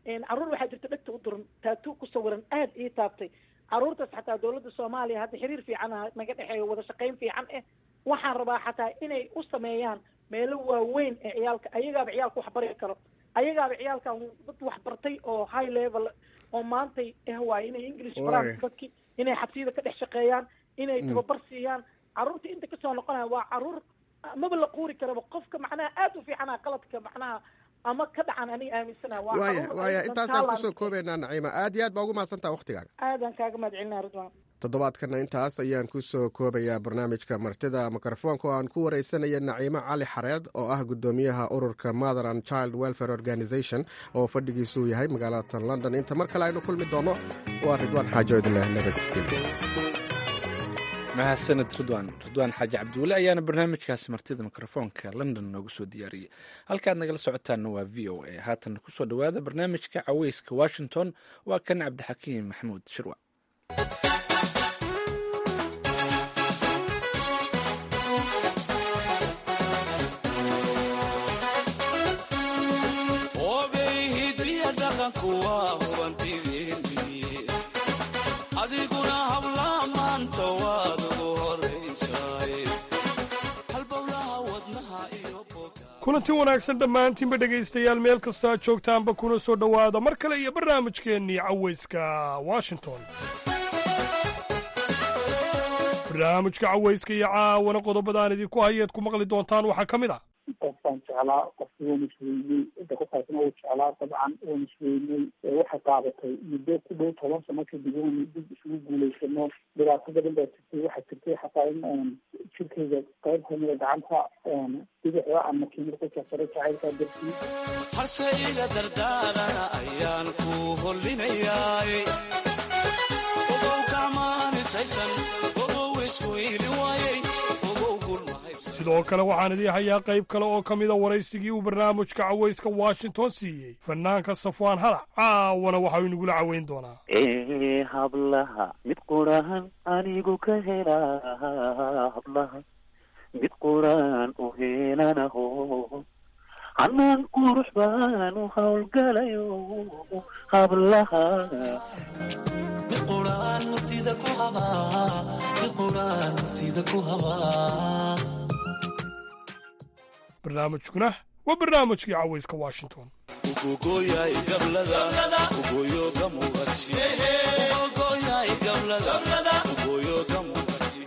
caruur waxaa jirta dhegta u duran taatu ku sawiran aad ii taabtay caruurtaas xataa dowladda soomaaliya hadda xiriir fiican naga dhexeeyo wada shaqayn fiican eh waxaan rabaa xataa inay u sameeyaan meelo waaweyn ee ciyaalka ayagaaba ciyaalka wax bari karo ayagaaba ciyaalkan dad wax bartay oo high level oo maantay eh waaye inay english baraan dadki inay xabsiyada ka dhex shaqeeyaan inay tababar siiyaan caruurta inta kasoo noqonaya waa caruur maba la quuri karaba qofka macnaha aad u fiicana qaladka macnaha ama ka dhacan aniga aaminsana waaya waaya intaasaan kusoo koobaynaa naciima aad iyo aad baa ugu mahadsantaha waktigaaga aadaan kaaga mahad celinaa ridwan toddobaadkana intaas ayaan kusoo koobayaa barnaamijka martida mikrofoonka oo aan ku wareysanaya naciimo cali xareed oo ah guddoomiyaha ururka mother and child welfare organization oo fadhigiisuu yahay magaalada london inta mar kale aynu kulmi doono waa ridwaan xaajo idinleh nabadgelyo mahadsaned ridwan ridwaan xaaji cabdiweli ayaana barnaamijkaasi martida mikrofoonka london noogu soo diyaariyey halkaad nagala socotaanna waa v o a haatan kusoo dhowaada barnaamijka caweyska washington waa kan cabdixakiim maxamuud shirwa kulanti wanaagsan dhammaantiinba dhegaystayaal meel kastoo aad joogtaanba kuna soo dhowaada mar kale iyo barnaamijkeennii cawayska washington barnaamijka cawayska iyo caawana qodobadaan idinku hayeed ku maqli doontaan waxaa ka mid ah qofkaan jeclaa qofki waan isweyney cidda ku qaybsan uu jeclaa dabcan waan isweyney waxay qaadatay muddo ku dhow toban sano kadib waan dib isugu guulaysano dhibaato badan baa jirtay waxaa jirtay xataa in jirkayga qayb kamida gacanta bidixda ama kiimir ku jarsaray jacaylkaa dartii harse iga dardaarana ayaan ku hollinayaa ogow gacmaanisaysan ogow isku ili waayey sidoo kale waxaan idii hayaa qayb kale oo ka mida waraysigii uu barnaamijka cawayska washington siiyey fanaanka safwaan halac caawana waxau inagula caweyn doonaa ee hablaha mid quraan anigu ka helaa hablaha mid quraan u helanaho hanaan qurux baan u howlgalayo hablaha mid quraan murtida ku habaa mid quraan murtida ku habaa barnaamijkuna waa barnaamijkii cawayska washington ugogoyay gablada ugoyo gamugasi ugogoyay gablada ugoyo gamugasi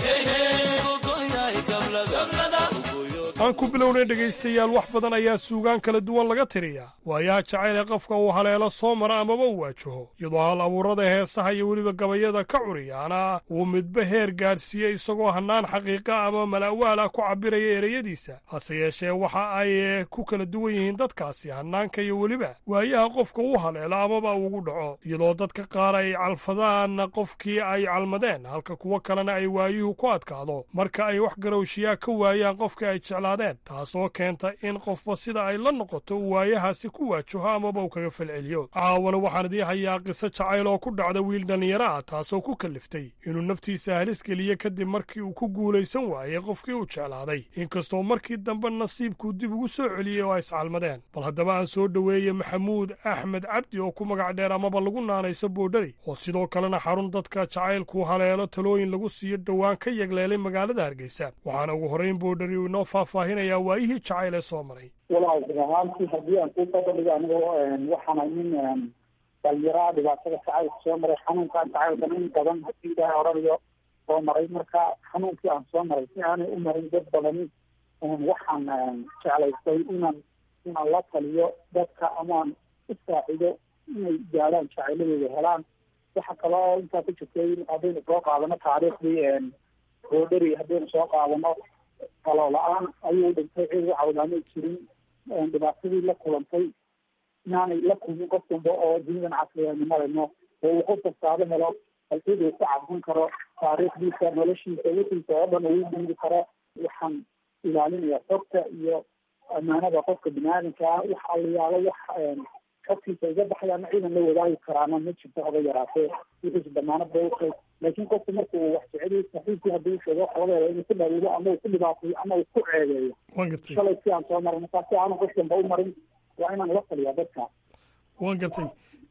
ugogoyay gablada aan ku bilownay dhegaystayaal wax badan ayaa suugaan kala duwan laga tiriyaa waayaha jacayl ee qofka uu haleelo soo mara amaba u waajaho iyadoo hal abuurada heesaha iyo weliba gabayada ka curiyaana uu midba heer gaadhsiiyey isagoo hannaan xaqiiqa ama mala'waal ah ku cabbiraya ereyadiisa hase yeeshee waxa ay ku kala duwan yihiin dadkaasi hannaanka iyo weliba waayaha qofka u haleelo amaba ugu dhaco iyadoo dadka qaar ay calfadaan qofkii ay calmadeen halka kuwo kalena ay waayuhu ku adkaado marka ay wax garowshiyaa ka waayaan qofka ay jeclaadeen taasoo keenta in qofba sida ay la noqoto uu waayahaasi ku waajaho amaba uu kaga falceliyo caawana waxaan idii hayaa qiso jacayl oo ku dhacda wiil dhallinyaro ah taasoo ku kalliftay inuu naftiisa halis geliye kadib markii uu ku guulaysan waayey qofkii uu jeclaaday inkastoo markii dambe nasiibkuu dib ugu soo celiyey oo ay iscalmadeen bal haddaba aan soo dhoweeye maxamuud axmed cabdi oo ku magac dheer amaba lagu naanayso boodhari oo sidoo kalena xarun dadka jacaylku haleelo talooyin lagu siiyo dhowaan ka yegleelay magaalada hargeysa waxaana ugu horrayn boodhari uu inoo faahfaahinayaa waayihii jacayl ee soo maray walaal run ahaantii haddii aan ku dabadhigo anigoo waxaana nin dhalinyaraha dhibaatada jacaylka soo maray xanuunkan jacaylkan in badan haddii ilaahay oranayo soo maray marka xanuunkii aan soo maray si aanay u marin dad badani waxaan jeclaystay inaan inaan la taliyo dadka amaan u saacido inay gaadhaan jacayladooda helaan waxa kale oo intaa ku jirtay haddaynu soo qaadano taariikhdii boodheri haddaynu soo qaadano talo la-aan ayuu dhintay cid u cawdaamay jirin dhibaatadii la kulantay inaanay la kulmin qof damba oo dunidan casriyanimadaeno oo uu qof kastaaba helo halkid uu ku cabsan karo taariikhdiisa noloshiisa wixiisa oo dhan uu dhiibi karo waxaan ilaalinaya xogta iyo ammaanada qofka biniaadamka ah wax allayaalo wax xogtiisa iga baxayaana ciidan la wadaagi karaana ma jirto haba yaraatee wixiisa damaanad bay utahay laakiin qofku marka uu wax jeceliyo saxiibkii haddii uu sheego xoogeeda inuu ku dhaweydo ama uu ku dhibaateeyo ama uu ku ceebeeyo shalay si aan soo marin markaa si aanu qof damba u marin waa inaan la taliyaa dadka waan gartay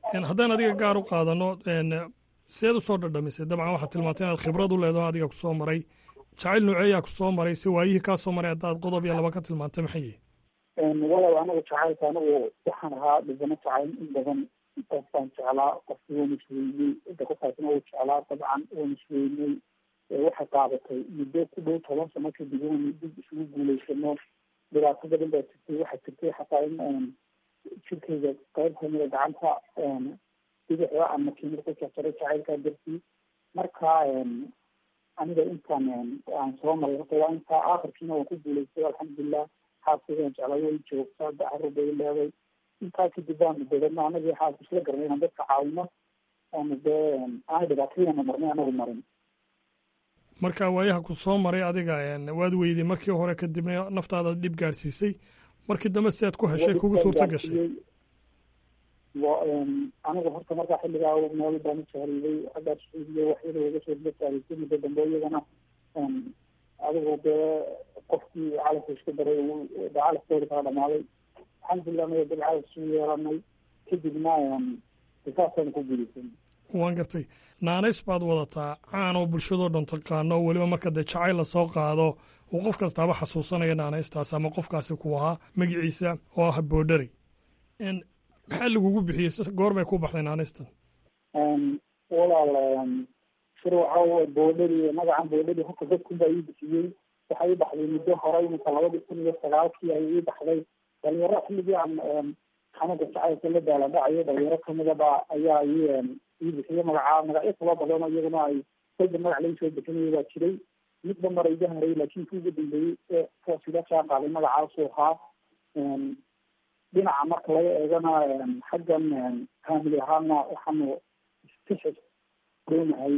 haddaan adiga gaar u qaadano seed usoo dhadhamisay dabcan waxaad tilmaantay inaad khibrad u leedaho adiga kusoo maray jacayl nooceeyaa kusoo maray si waayihii kaa soo maray haddaad qodob iyo laba ka tilmaantay maxay yihi walow anagu jacaylka anagu waxaan ahaa dhibano jacayl in badan qof baan jeclaa qofki waan isweyney cidda qofkaasna wuu jeclaa dabcan waan isweyney waxay qaadatay muddo ku dhow toban sano kadib waan dib isugu guulaysano dhibaato badan baa jirtay waxaa jirtay xataa in jirkayga qayb kamida gacanta bidixda ama kimir ku jarjaray jacaylkaa dartii marka aniga intaan aan soo maray horta waa intaa aakhirkiina waan ku guulaystay alxamdulilah xaaskigaan jeclay way joogtaa dacarur bay leeday intaa kadib baanu dabadna anagii xaaska isla garanay inaan dadka caawino oonu dee aana dhibaatadiina marnay anagu marin marka waayaha ku soo maray adiga waad weyday markii hore kadibna naftaada dhib gaadhsiisay markii dambe si aad ku heshay kugu suurta gashay anigu horta markaa xilligaa meel baan u jahriiday aggaa suudiya waxyada waga soo dila jahriisay muddo dambe iyagana adigu dee qofkii calafka isku daray calafkooda kala dhamaaday alxamdulilah anaga dad calaf isu yeelanay kadibna saasaan ku guulaysan waan gartay naanays baad wadataa caan oo bulshadoo dhan taqaano oo weliba marka dee jacayl la soo qaado uu qof kastaaba xasuusanaya naanaystaas ama qofkaasi ku ahaa magaciisa oo ah boodhari maxaa lagugu bixiyey goor bay ku baxday naanaystan walaal shir waxaa boodhari magacan boodhari horta dadkun baa ii bixiyey waxaa ii baxday muddo hore iminka labadii kun iyo sagaalkii ayay ii baxday dhalinyaro xilligii aan xanuunka jacaylka la daaladhacayo dhalinyaro kamida ba ayaa ii ii bixiyey magacaa magacyo kala badan oo iyaguna ay kolba magac laga soo bixinaya baa jiray midba mara iga haray laakiin kii ugu dambeeyey ee kuwaas ila jaan qaaday magacaasuu ahaa dhinaca marka laga eegana xaggan family ahaana waxaanu istixis doonahay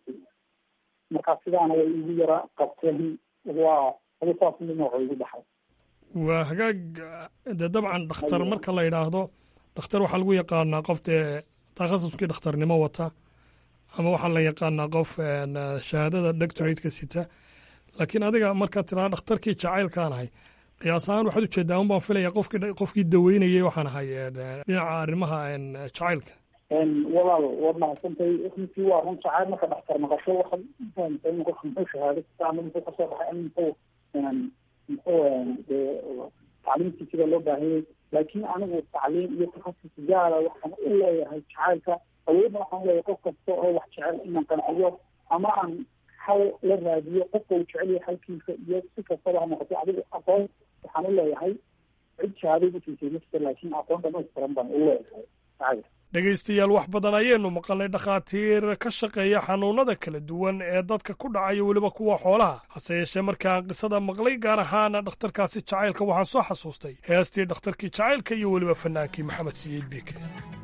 markaa sidaana way igu yara qabteen waa adi saas mid nooco igu baxay waa hagaag dee dabcan dhakhtar marka la yidhaahdo dhakhtar waxaa lagu yaqaanaa qof dee takhasuskii dhakhtarnimo wata ama waxaa la yaqaanaa qof shahaadada doctorateka sita laakiin adiga markaad tiraa dhakhtarkii jacaylkaan ahay qiyaas ahaan waxaad ujeedaa un baan filaya qofkii qofkii daweynayay waxaan ahay dhinaca arrimaha jacaylka walaal waad mahadsantay runtii waa run jacayl marka dhakhtar maqasho waxaad fahamtay in qofka muxuu shahaado ama muxuu kasoo baxay ama muxuu muxuu dee tacliimtii sida loo baahiyey laakiin anigu tacliim iyo takhasus gaara waxaan u leeyahay jacaylka awoodna waxaan leeyahay qof kasta oo wax jecel inaan qanciyo ama aan hal la raadiyo qofka uu jecel yahay halkiisa iyo si kastaba ha noqoto adigu aqoon waxaan u leeyahay cid shahaaday utiisay nafta laakiin aqoon dhamaystiran baan u leeyahay jacayl dhegaystayaal wax badan ayaynu maqalnay dhakhaatiir ka shaqeeya xanuunada kala duwan ee dadka ku dhacayo weliba kuwa xoolaha hase yeeshee markaan qisada maqlay gaar ahaan dhakhtarkaasi jacaylka waxaan soo xasuustay heestii dhakhtarkii jacaylka iyo weliba fanaankii maxamed siyiid biike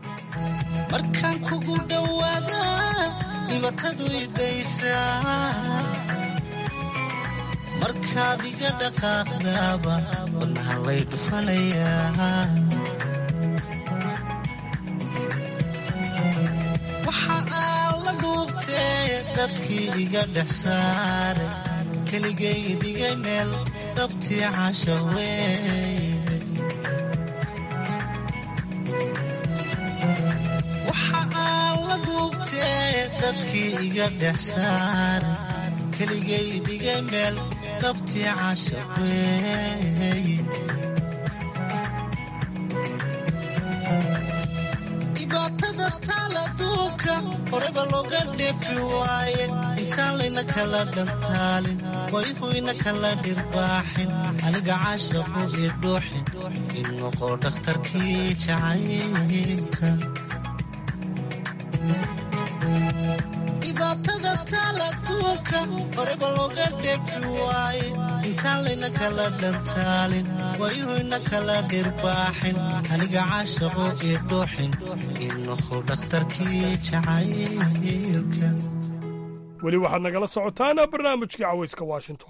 markaan kugu dhowaada dhibatadu idaysaa markaad iga dhaqaaqdaaba wadnaha lay dhufanayaa waxa aan la dhuubtee dadkii iga dhex saaray keligay dhigay meel dhabtii casha weeye waxa aan la dhuubtee dadkii iga dhex saaray keligay dhigay meel dhabtii casha weeye dhibaatada taala duunka horeba looga dheefi waaye intaan layna kala dhantaalin wayhuyna kala dhirbaaxin aniga caashaqu ii dhuuxin in noqo dhakhtarkii jacaylka dhibaatada taala duunka horeba looga dheefi waaye intaan layna kala dhantaalin wayhuyna kala dhirbaaxin aniga caashaqu ii dhuuxin in noqo dhakhtarkii jacaylka weli waxaad nagala socotaan barnaamijkii cawayska washington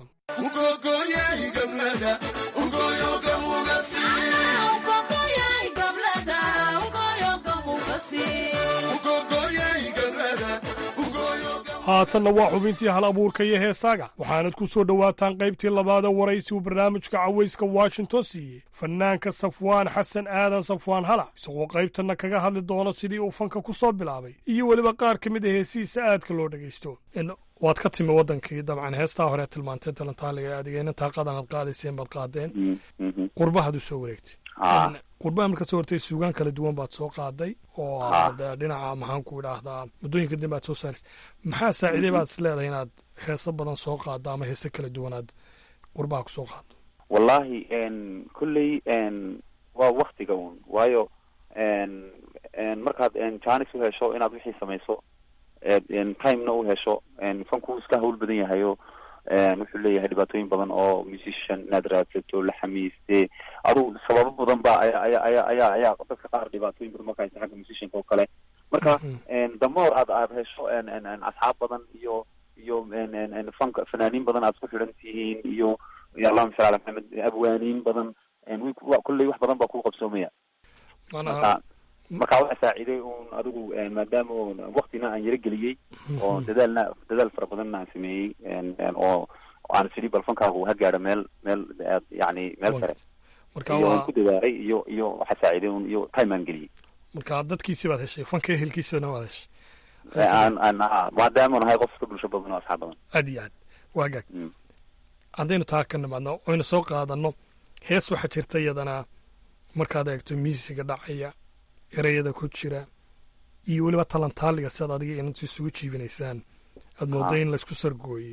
haatanna waa xubintii hal abuurka iyo heesaaga waxaanad ku soo dhowaataan qaybtii labaada waraysi uu barnaamijka cawayska washington siiyey fanaanka safwaan xasan aadan safwaan hala isagoo qaybtanna kaga hadli doono sidii uu fanka ku soo bilaabay iyo weliba qaar ka mid a heesihiisa aadka loo dhegaysto waad ka timi waddankii dabcan heestaa hore tilmaantay talantaaliga adigeyna taaqadan aad qaadayseen baad qaadeen qurbahaad u soo wareegtay qurbaha markaad soo hortay suugaan kala duwan baad soo qaaday oo aad dhinaca maxaan ku idhaahdaa muddooyinka dambe aad soo saaraysa maxaa saaciiday baad is leedahay inaad heeso badan soo qaaddo ama heese kala duwan aad qurbaha ku soo qaaddo wallahi kolley waa waktiga un waayo markaad janis u hesho inaad wixii samayso timena u hesho fanku iska hawl badan yahayo wuxuu leeyahay dhibaatooyin badan oo musician inaad raadsato la xamiiste adugu sababo badan ba aya aya aya ayaa ayaa dadka qaar dhibaatooyin badan marka haysa xagga musicianka oo kale marka damoor aad aad hesho asxaab badan iyo iyo fanka fanaaniin badan aad isku xidhan tihiin iyo allahuma salli ala maxamed abwaaniin badan kulley wax badan baa ku qabsoomaya marka marka waxa saaciiday un adigu maadaama waktina aan yaro geliyey oo dadaalna dadaal fara badanna aan sameeyey oo aan sidii bal fankaagu ha gaadho meel meel yani meel sare iyo aan ku dadaalay iyo iyo waxa saaciiday un iyo time aan geliyey marka dadkiisi baad heshay fanka ehelkiisana waad heshay aan aan maadaama nahay qof iska bulsho badan oo asxaab badan aad iyo aad waa gaag haddaynu taa ka nimaadno oynu soo qaadano hees waxaa jirta iyadana markaad eegto miisiga dhacaya ereyada ku jira iyo weliba talantaaliga siaad adiga inantu isugu jiibinaysaan aad mooda in laysku sargooyey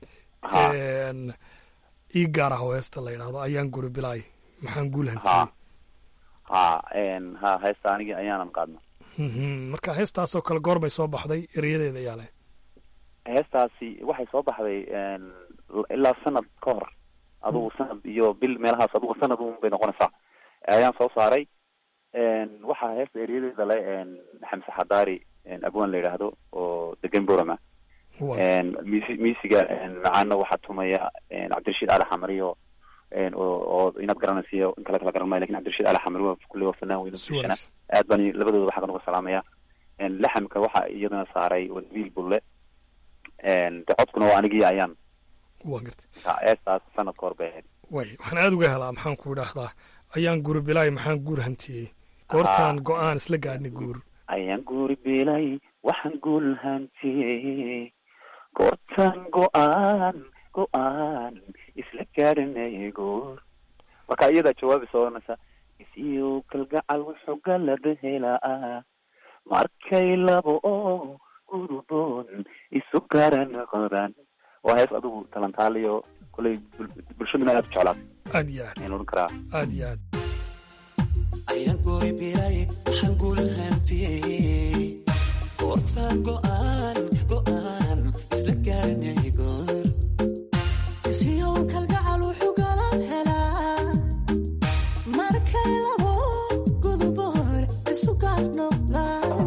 ii gaar ah oo heesta la yidhaahdo ayaan guri bilaay maxaan guul hantiyey ha ha heesta anigi ayaanan qaadna marka heestaasoo kale goor bay soo baxday ereyadeeda ayaa leh heestaasi waxay soo baxday ilaa sanad ka hor adugu sanad iyo bil meelahaas adugu sanad un bay noqonaysaa ayaan soo saaray waxaa heesta eryadeeda le xamse xadaari abwaan la yidhaahdo oo degan borama mis misiga macaana waxaa tumaya cabdirashiid ali xamari o oo inaad garanaysiyo in kale kala garan maayo lakin cabdirashiid ali xamari waa kulle waa fanaan weyn bulshana aad baan labadooda xaggan uga salaamaya laxamka waxaa iyadana saaray wanabiil bulle de codkuna waa anigii ayaan wa garta heestaas sanad ka hor bay ahayd way waxaan aada uga helaa maxaan ku idhaahdaa ayaan guri bilaay maxaan guur hantiyey goortaan go-aan isla gaadhnay guur ayaan guuri bilay waxaan guul hantiyey goortaan go-aan go-aan isla gaadhanay guur marka iyadaa jawaabi soonaysa isiyo kalgacal wuxuu galada helaa markay labo oo guruboon isu garan qodan waa hees adigu talantaaliyo koley bulshaduna aad u jeclaatay aad iyo aad ayaan odhan karaa aad iyo aad ayaan guri bilay waxaan guul hantiyey goortaan go-aan go-aan isla gaadhanay goor isiyow kalgacal wuxuu galan helaa markay labo guduboor isu gaar noqdaan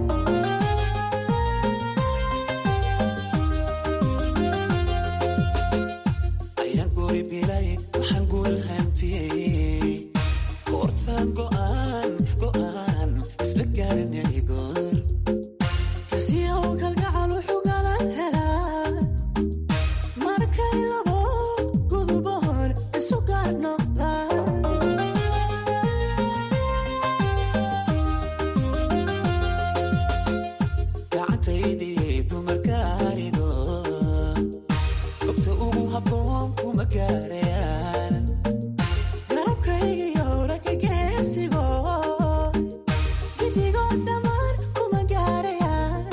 ayaan guri bilay waxaan guul hantiyey goortaan go-aan go-aan isla gaadhanay goor isiyow kalgacal wuxuu galan helaa markay labo guduboor isu gaar noqdaan gacantaydii dumarka arido gobta ugu habboon kuma gaarayaan garabkaygiyo ragga geesigo gidigoo dhammaan kuma gaarayaan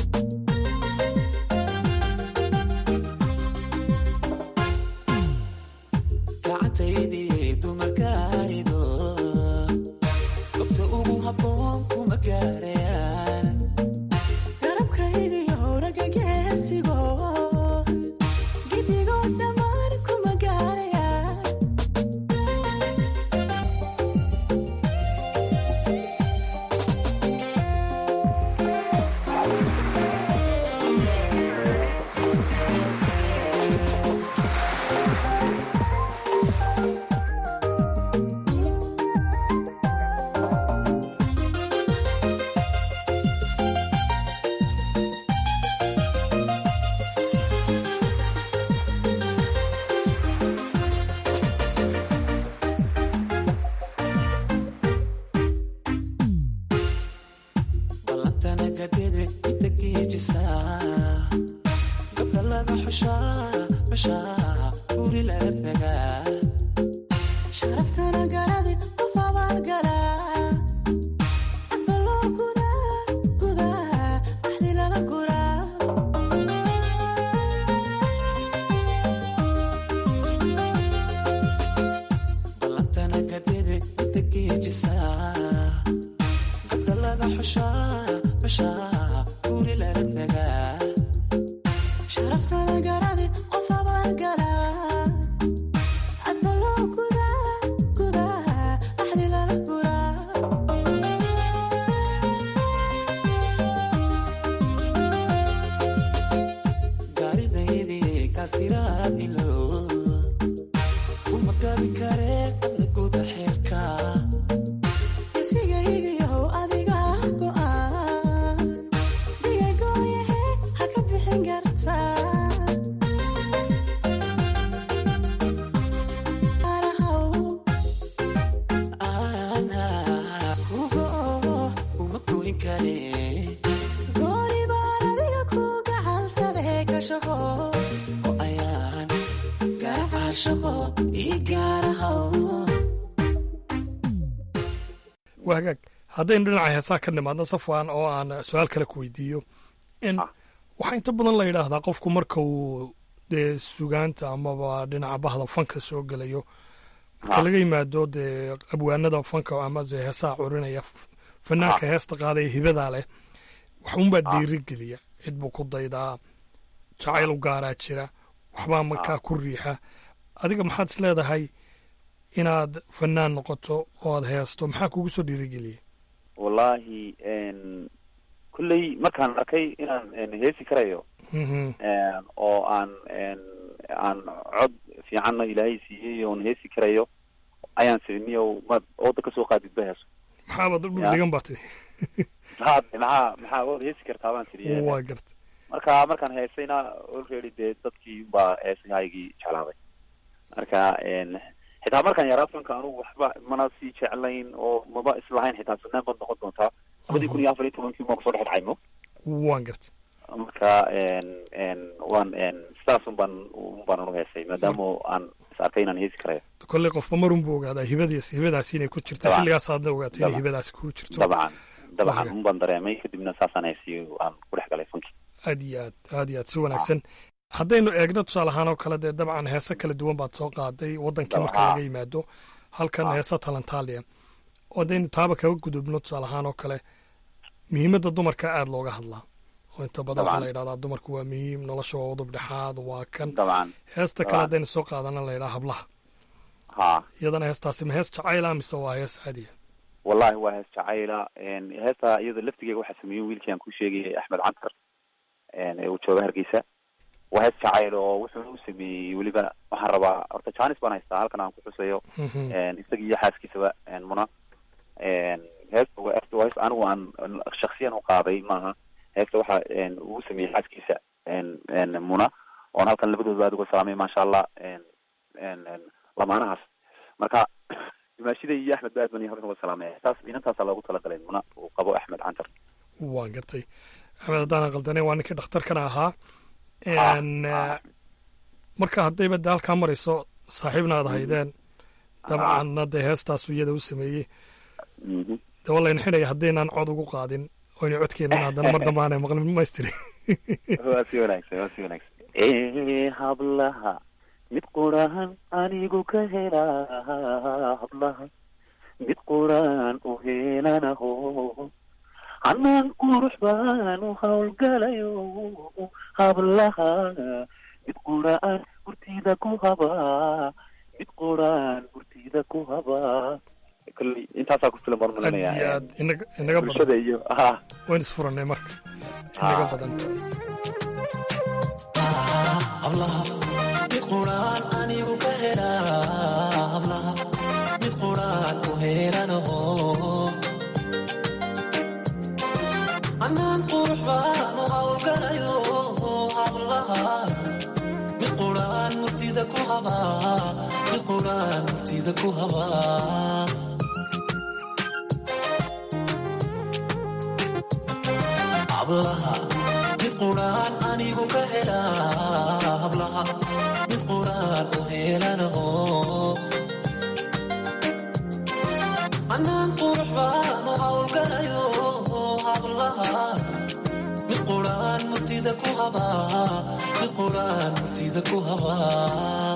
gacantaydii dumarka arido gobta ugu habboon kuma gaarayaan garabkaygiyo ragga geesigo gidigoo dhammaan kuma gaarayaan guri laga tagaa sharaftana garadi qof abaalgalaa baloo gudaa gudaa axdi lala guraa ballantana gadede inta geejisaa gabdha laga xushaa xushaa guri laga tagaa sharaftana garadi qof abaalgalaa adbaloo gudaa gudaa axdi lala guraa gaaridaydii kaasiraadilo uma gabi kare adna guda xeerka isigaygiyow adiga go'aan digagooyahe ha ka bixin gartaa arahaw ana kugo uma goyn kare gooni baan adiga ku gacansadee ka shaqo oo ayaan garacaa shaqo ii gaarahaw waa hagaag haddaynu dhinaca heesaa ka nimaadno safwan oo aan su-aal kale ku weydiiyo in waxaa inta badan la yidhaahdaa qofku marka uu dee sugaanta amaba dhinaca bahda fanka soo gelayo marka laga yimaado dee abwaanada fanka amase heesaha curinaya f- fanaanka heesta qaadaya hibadaa leh waxunbaa dhiirigeliya cid buu ku daydaa jacayl u gaaraa jira waxbaa markaa ku riixa adiga maxaad is leedahay inaad fanaan noqoto oo aad heesto maxaa kugu soo dhiirigeliya wallaahi n kulley markaan arkay inaan n heesi karayo Mhm. n oo aan n aan cod fiicanna ilaahay siiyey oon heesi karayo ayaan siniyo ma ooda kasoo qaadid ba heeso maxaabad u Ya. dhigan baa tiri maxaa maxaa maxaa ood heesi kartaa baan tiri waa garta marka markaan heesayna already dee dadkii baa heesahaygii jeclaaday marka n xitaa markaan yaraa fanka anugu waxba mana sii jeclayn oo maba islahayn xitaa fanaan baad noqon doontaa labadii kun iyo afar iyo tobankii maa kusoo dhex dhacay mo waan garta marka n n waan n sidaas un baan un baan anu heesay maadaama aan is arkay inaan heesi karayo kolley qofba marun buu ogaadaa hibadiis hibadaasi inay ku jirto Dabcan. xilligaas aadna ogaatay inay Dabcan. hibadaasi kugu jirto dabcan dabcan Waaga. un baan dareemay kadibna saasaan heesiy aan ku dhex galay fanki aad iyo aad aad iyo aad si wanaagsan haddaynu eegno tusaale ahaan oo kale dee dabcan heese kala duwan baad soo qaaday wadankii marka Dabcan. laga yimaado halkan heesa talantaaliya oo haddaynu taaba kaga gudubno tusaale ahaan oo kale muhiimadda dumarka aada looga hadlaa oo inta badan waxaa Dabcan. la yidhahdaa dumarku waa muhiim nolosha waa udub dhexaad waa kan dabcan heesta kale Dabcan. haddaynu soo qaadana la yidhaha hablaha ha iyadana heestaasi ma hees jacayla mise waa hees caadiya wallahi waa hees jacayla n heesta iyada laftigeega waxaa sameeyey wiilkii aan ku sheegayay axmed cantar n ee uu jooga hargeysa waa hees jacayl oo wuxuu u sameeyey weliba waxaan rabaa horta janis baan haystaa halkan aan ku xusayo Mhm. n isaga iyo xaaskiisaba n muna n heesta waa heesta waa hees anigu aan shaksiyan u qaaday maaha heesta waxa n uu sameeyey xaaskiisa n n muna oon halkan labadooda aad uga salaamay maasha allah n n n lamaanahaas marka dimaashida iyo axmed ba aad baan halkan uga salaamay heestaas inantaasa loogu talagalay muna uu qabo axmed cantar waan gartay axmed haddaan qaldane waa ninkii dhakhtarkana ahaa n marka haddayba de halkaa marayso saaxiibna aad haydeen dabcanna dee heestaasu iyada u sameeyey dee waa layna xidhaya haddaynaan cod ugu qaadin oyna codkeenan haddana mar dambe aanay maqlin maystiri waa si wanaagsan waa si wanaagsan ee hablaha mid quraan anigu ka helaa hablaha mid quraan u helanaho hanaan qurux baan u hawlgalayo hablaha mid quraan gurtida ku habaa mid quraan gurtida ku habaa kolley intaasaa ku filan baan aad iyo malinaya aad inaga inaga bulshada badan iyo ha wayn isfurannay marka inaga badan hablaha mid quraan anigu ka helaa hablaha mid quraan u helanaho anaan qurux baan u hawlgalayo hablaha mid quraan murtida ku habaa mid quraan murtida ku habaa hablaha mid quraan anigu ka helaa hablaha mid quraan u helaa ku habaa mid quraan murtida ku habaa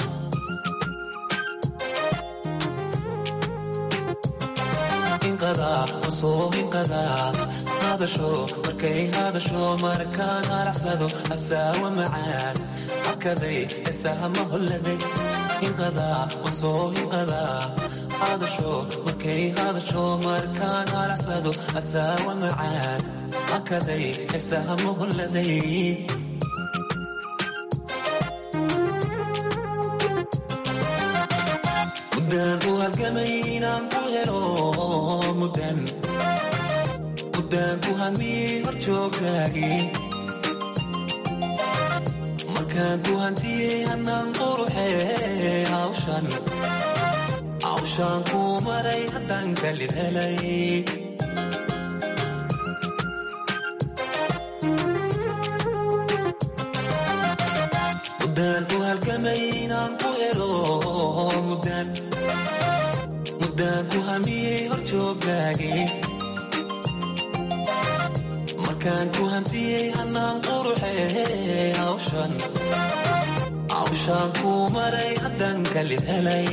inqadaa masoo inqadaa hadasho markay hadasho markaan haracsado asaawa macaan hakaday heesahama holladay inqadaa masoo inqadaa hadasho markay hadasho markaan haracsado asaawa macaan hakaday heesahama holladay mudaan u halgamay inaan ku helo mudan mudaan ku hamiyey horjooggaagii markaan ku hantiyey hannaan quruxee hawshan hawshaan ku maray haddaan kalib helay mudaan u halgamay inaan ku helo mudan mudaan ku hamiyey horjooggaagii markaan ku hantiyey hannaan quruxee hawshan hawshaan ku maray haddaan kalib helay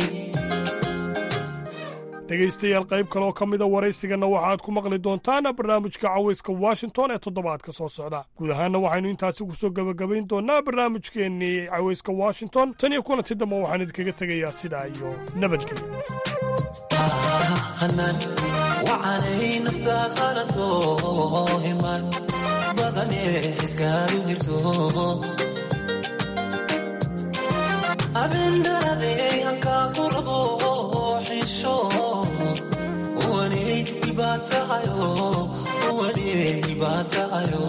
dhegaystayaal qayb kaleoo ka mida waraysiganna waxaad ku maqli doontaan barnaamijka cawayska washington ee toddobaadka soo socda guud ahaanna waxaynu intaasi ku soo gebagabayn doonnaa barnaamijkeennii cawayska washington tan iyo kulanti dambe waxaan idinkaga tegayaa sidaa iyo nabadgelyo hanan wacanay naftaad hanato himan badane iskaadu hirto abendharadey hankaa ku rabo xisho uwaney ilbaatahayo uwaney ilbaatahayo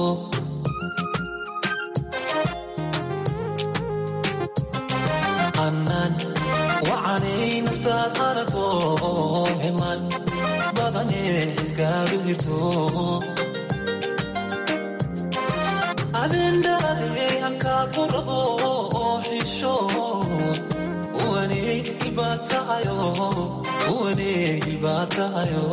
hanan wacanay naftaad hanato himan badane iskaadu hirto abendharadey hankaa ku rabo xisho uwaney ilbaatahayo uwaney ilbaatahayo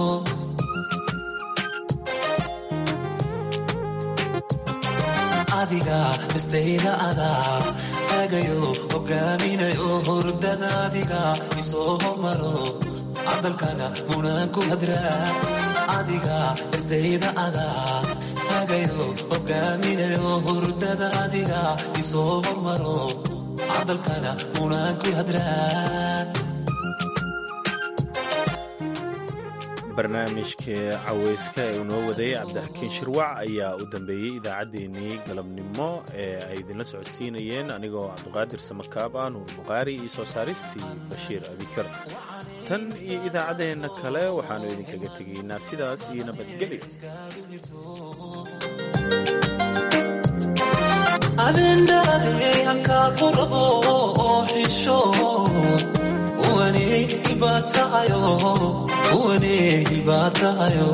adiga istayda adaa agayo hogaaminayo hurdada adiga isoo hormaro cadalkana munaan ku hadraa adiga istayda adaa agayo hogaaminayo hurdada adiga isoo hormaro cadalkana munaan ku hadraa barnaamijka caweyska ee uu noo waday cabdixakiin shirwac ayaa u dambeeyey idaacaddeenii galabnimo ee ay idinla socodsiinayeen anigoo cabduqaadir samakaab ah nuur bukhaari iyo soo saaristii bashiir abikar tan iyo idaacaddeenna kale waxaannu idinkaga tegaynaa sidaas iyo nabadgelyo abendharadey hankaa ku rabo xisho uwaney ilbaatahayo uwaney ilbaatahayo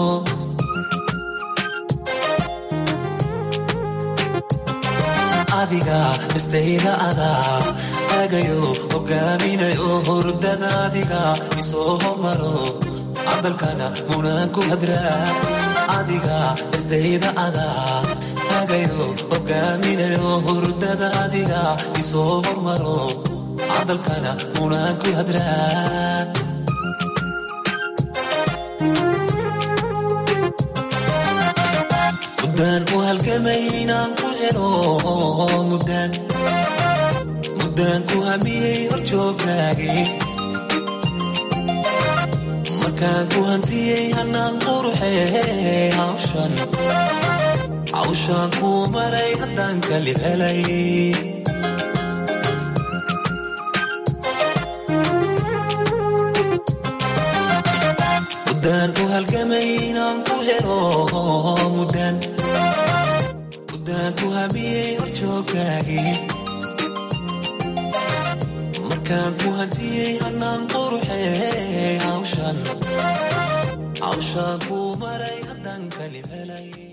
adiga istayda adaa agayo hogaaminayo hurdada adiga isoo hormaro cadalkana munaan ku hadraa adiga istayda adaa agayo hogaaminayo hurdada adiga isoo hormaro cadalkana munaan ku hadraa mudaan u halgamay inaan ku helo mudan mudaan ku hamiyey horjooggaagii markaan ku hantiyey hannaan quruxee hawshan hawshaan ku maray haddaan kalib helay mudaan u halgamay inaan ku helo mudan mudaan ku hamiyey horjooggaagii markaan ku hantiyey hannaan quruxee hawshan hawshaan ku maray haddaan kalib helay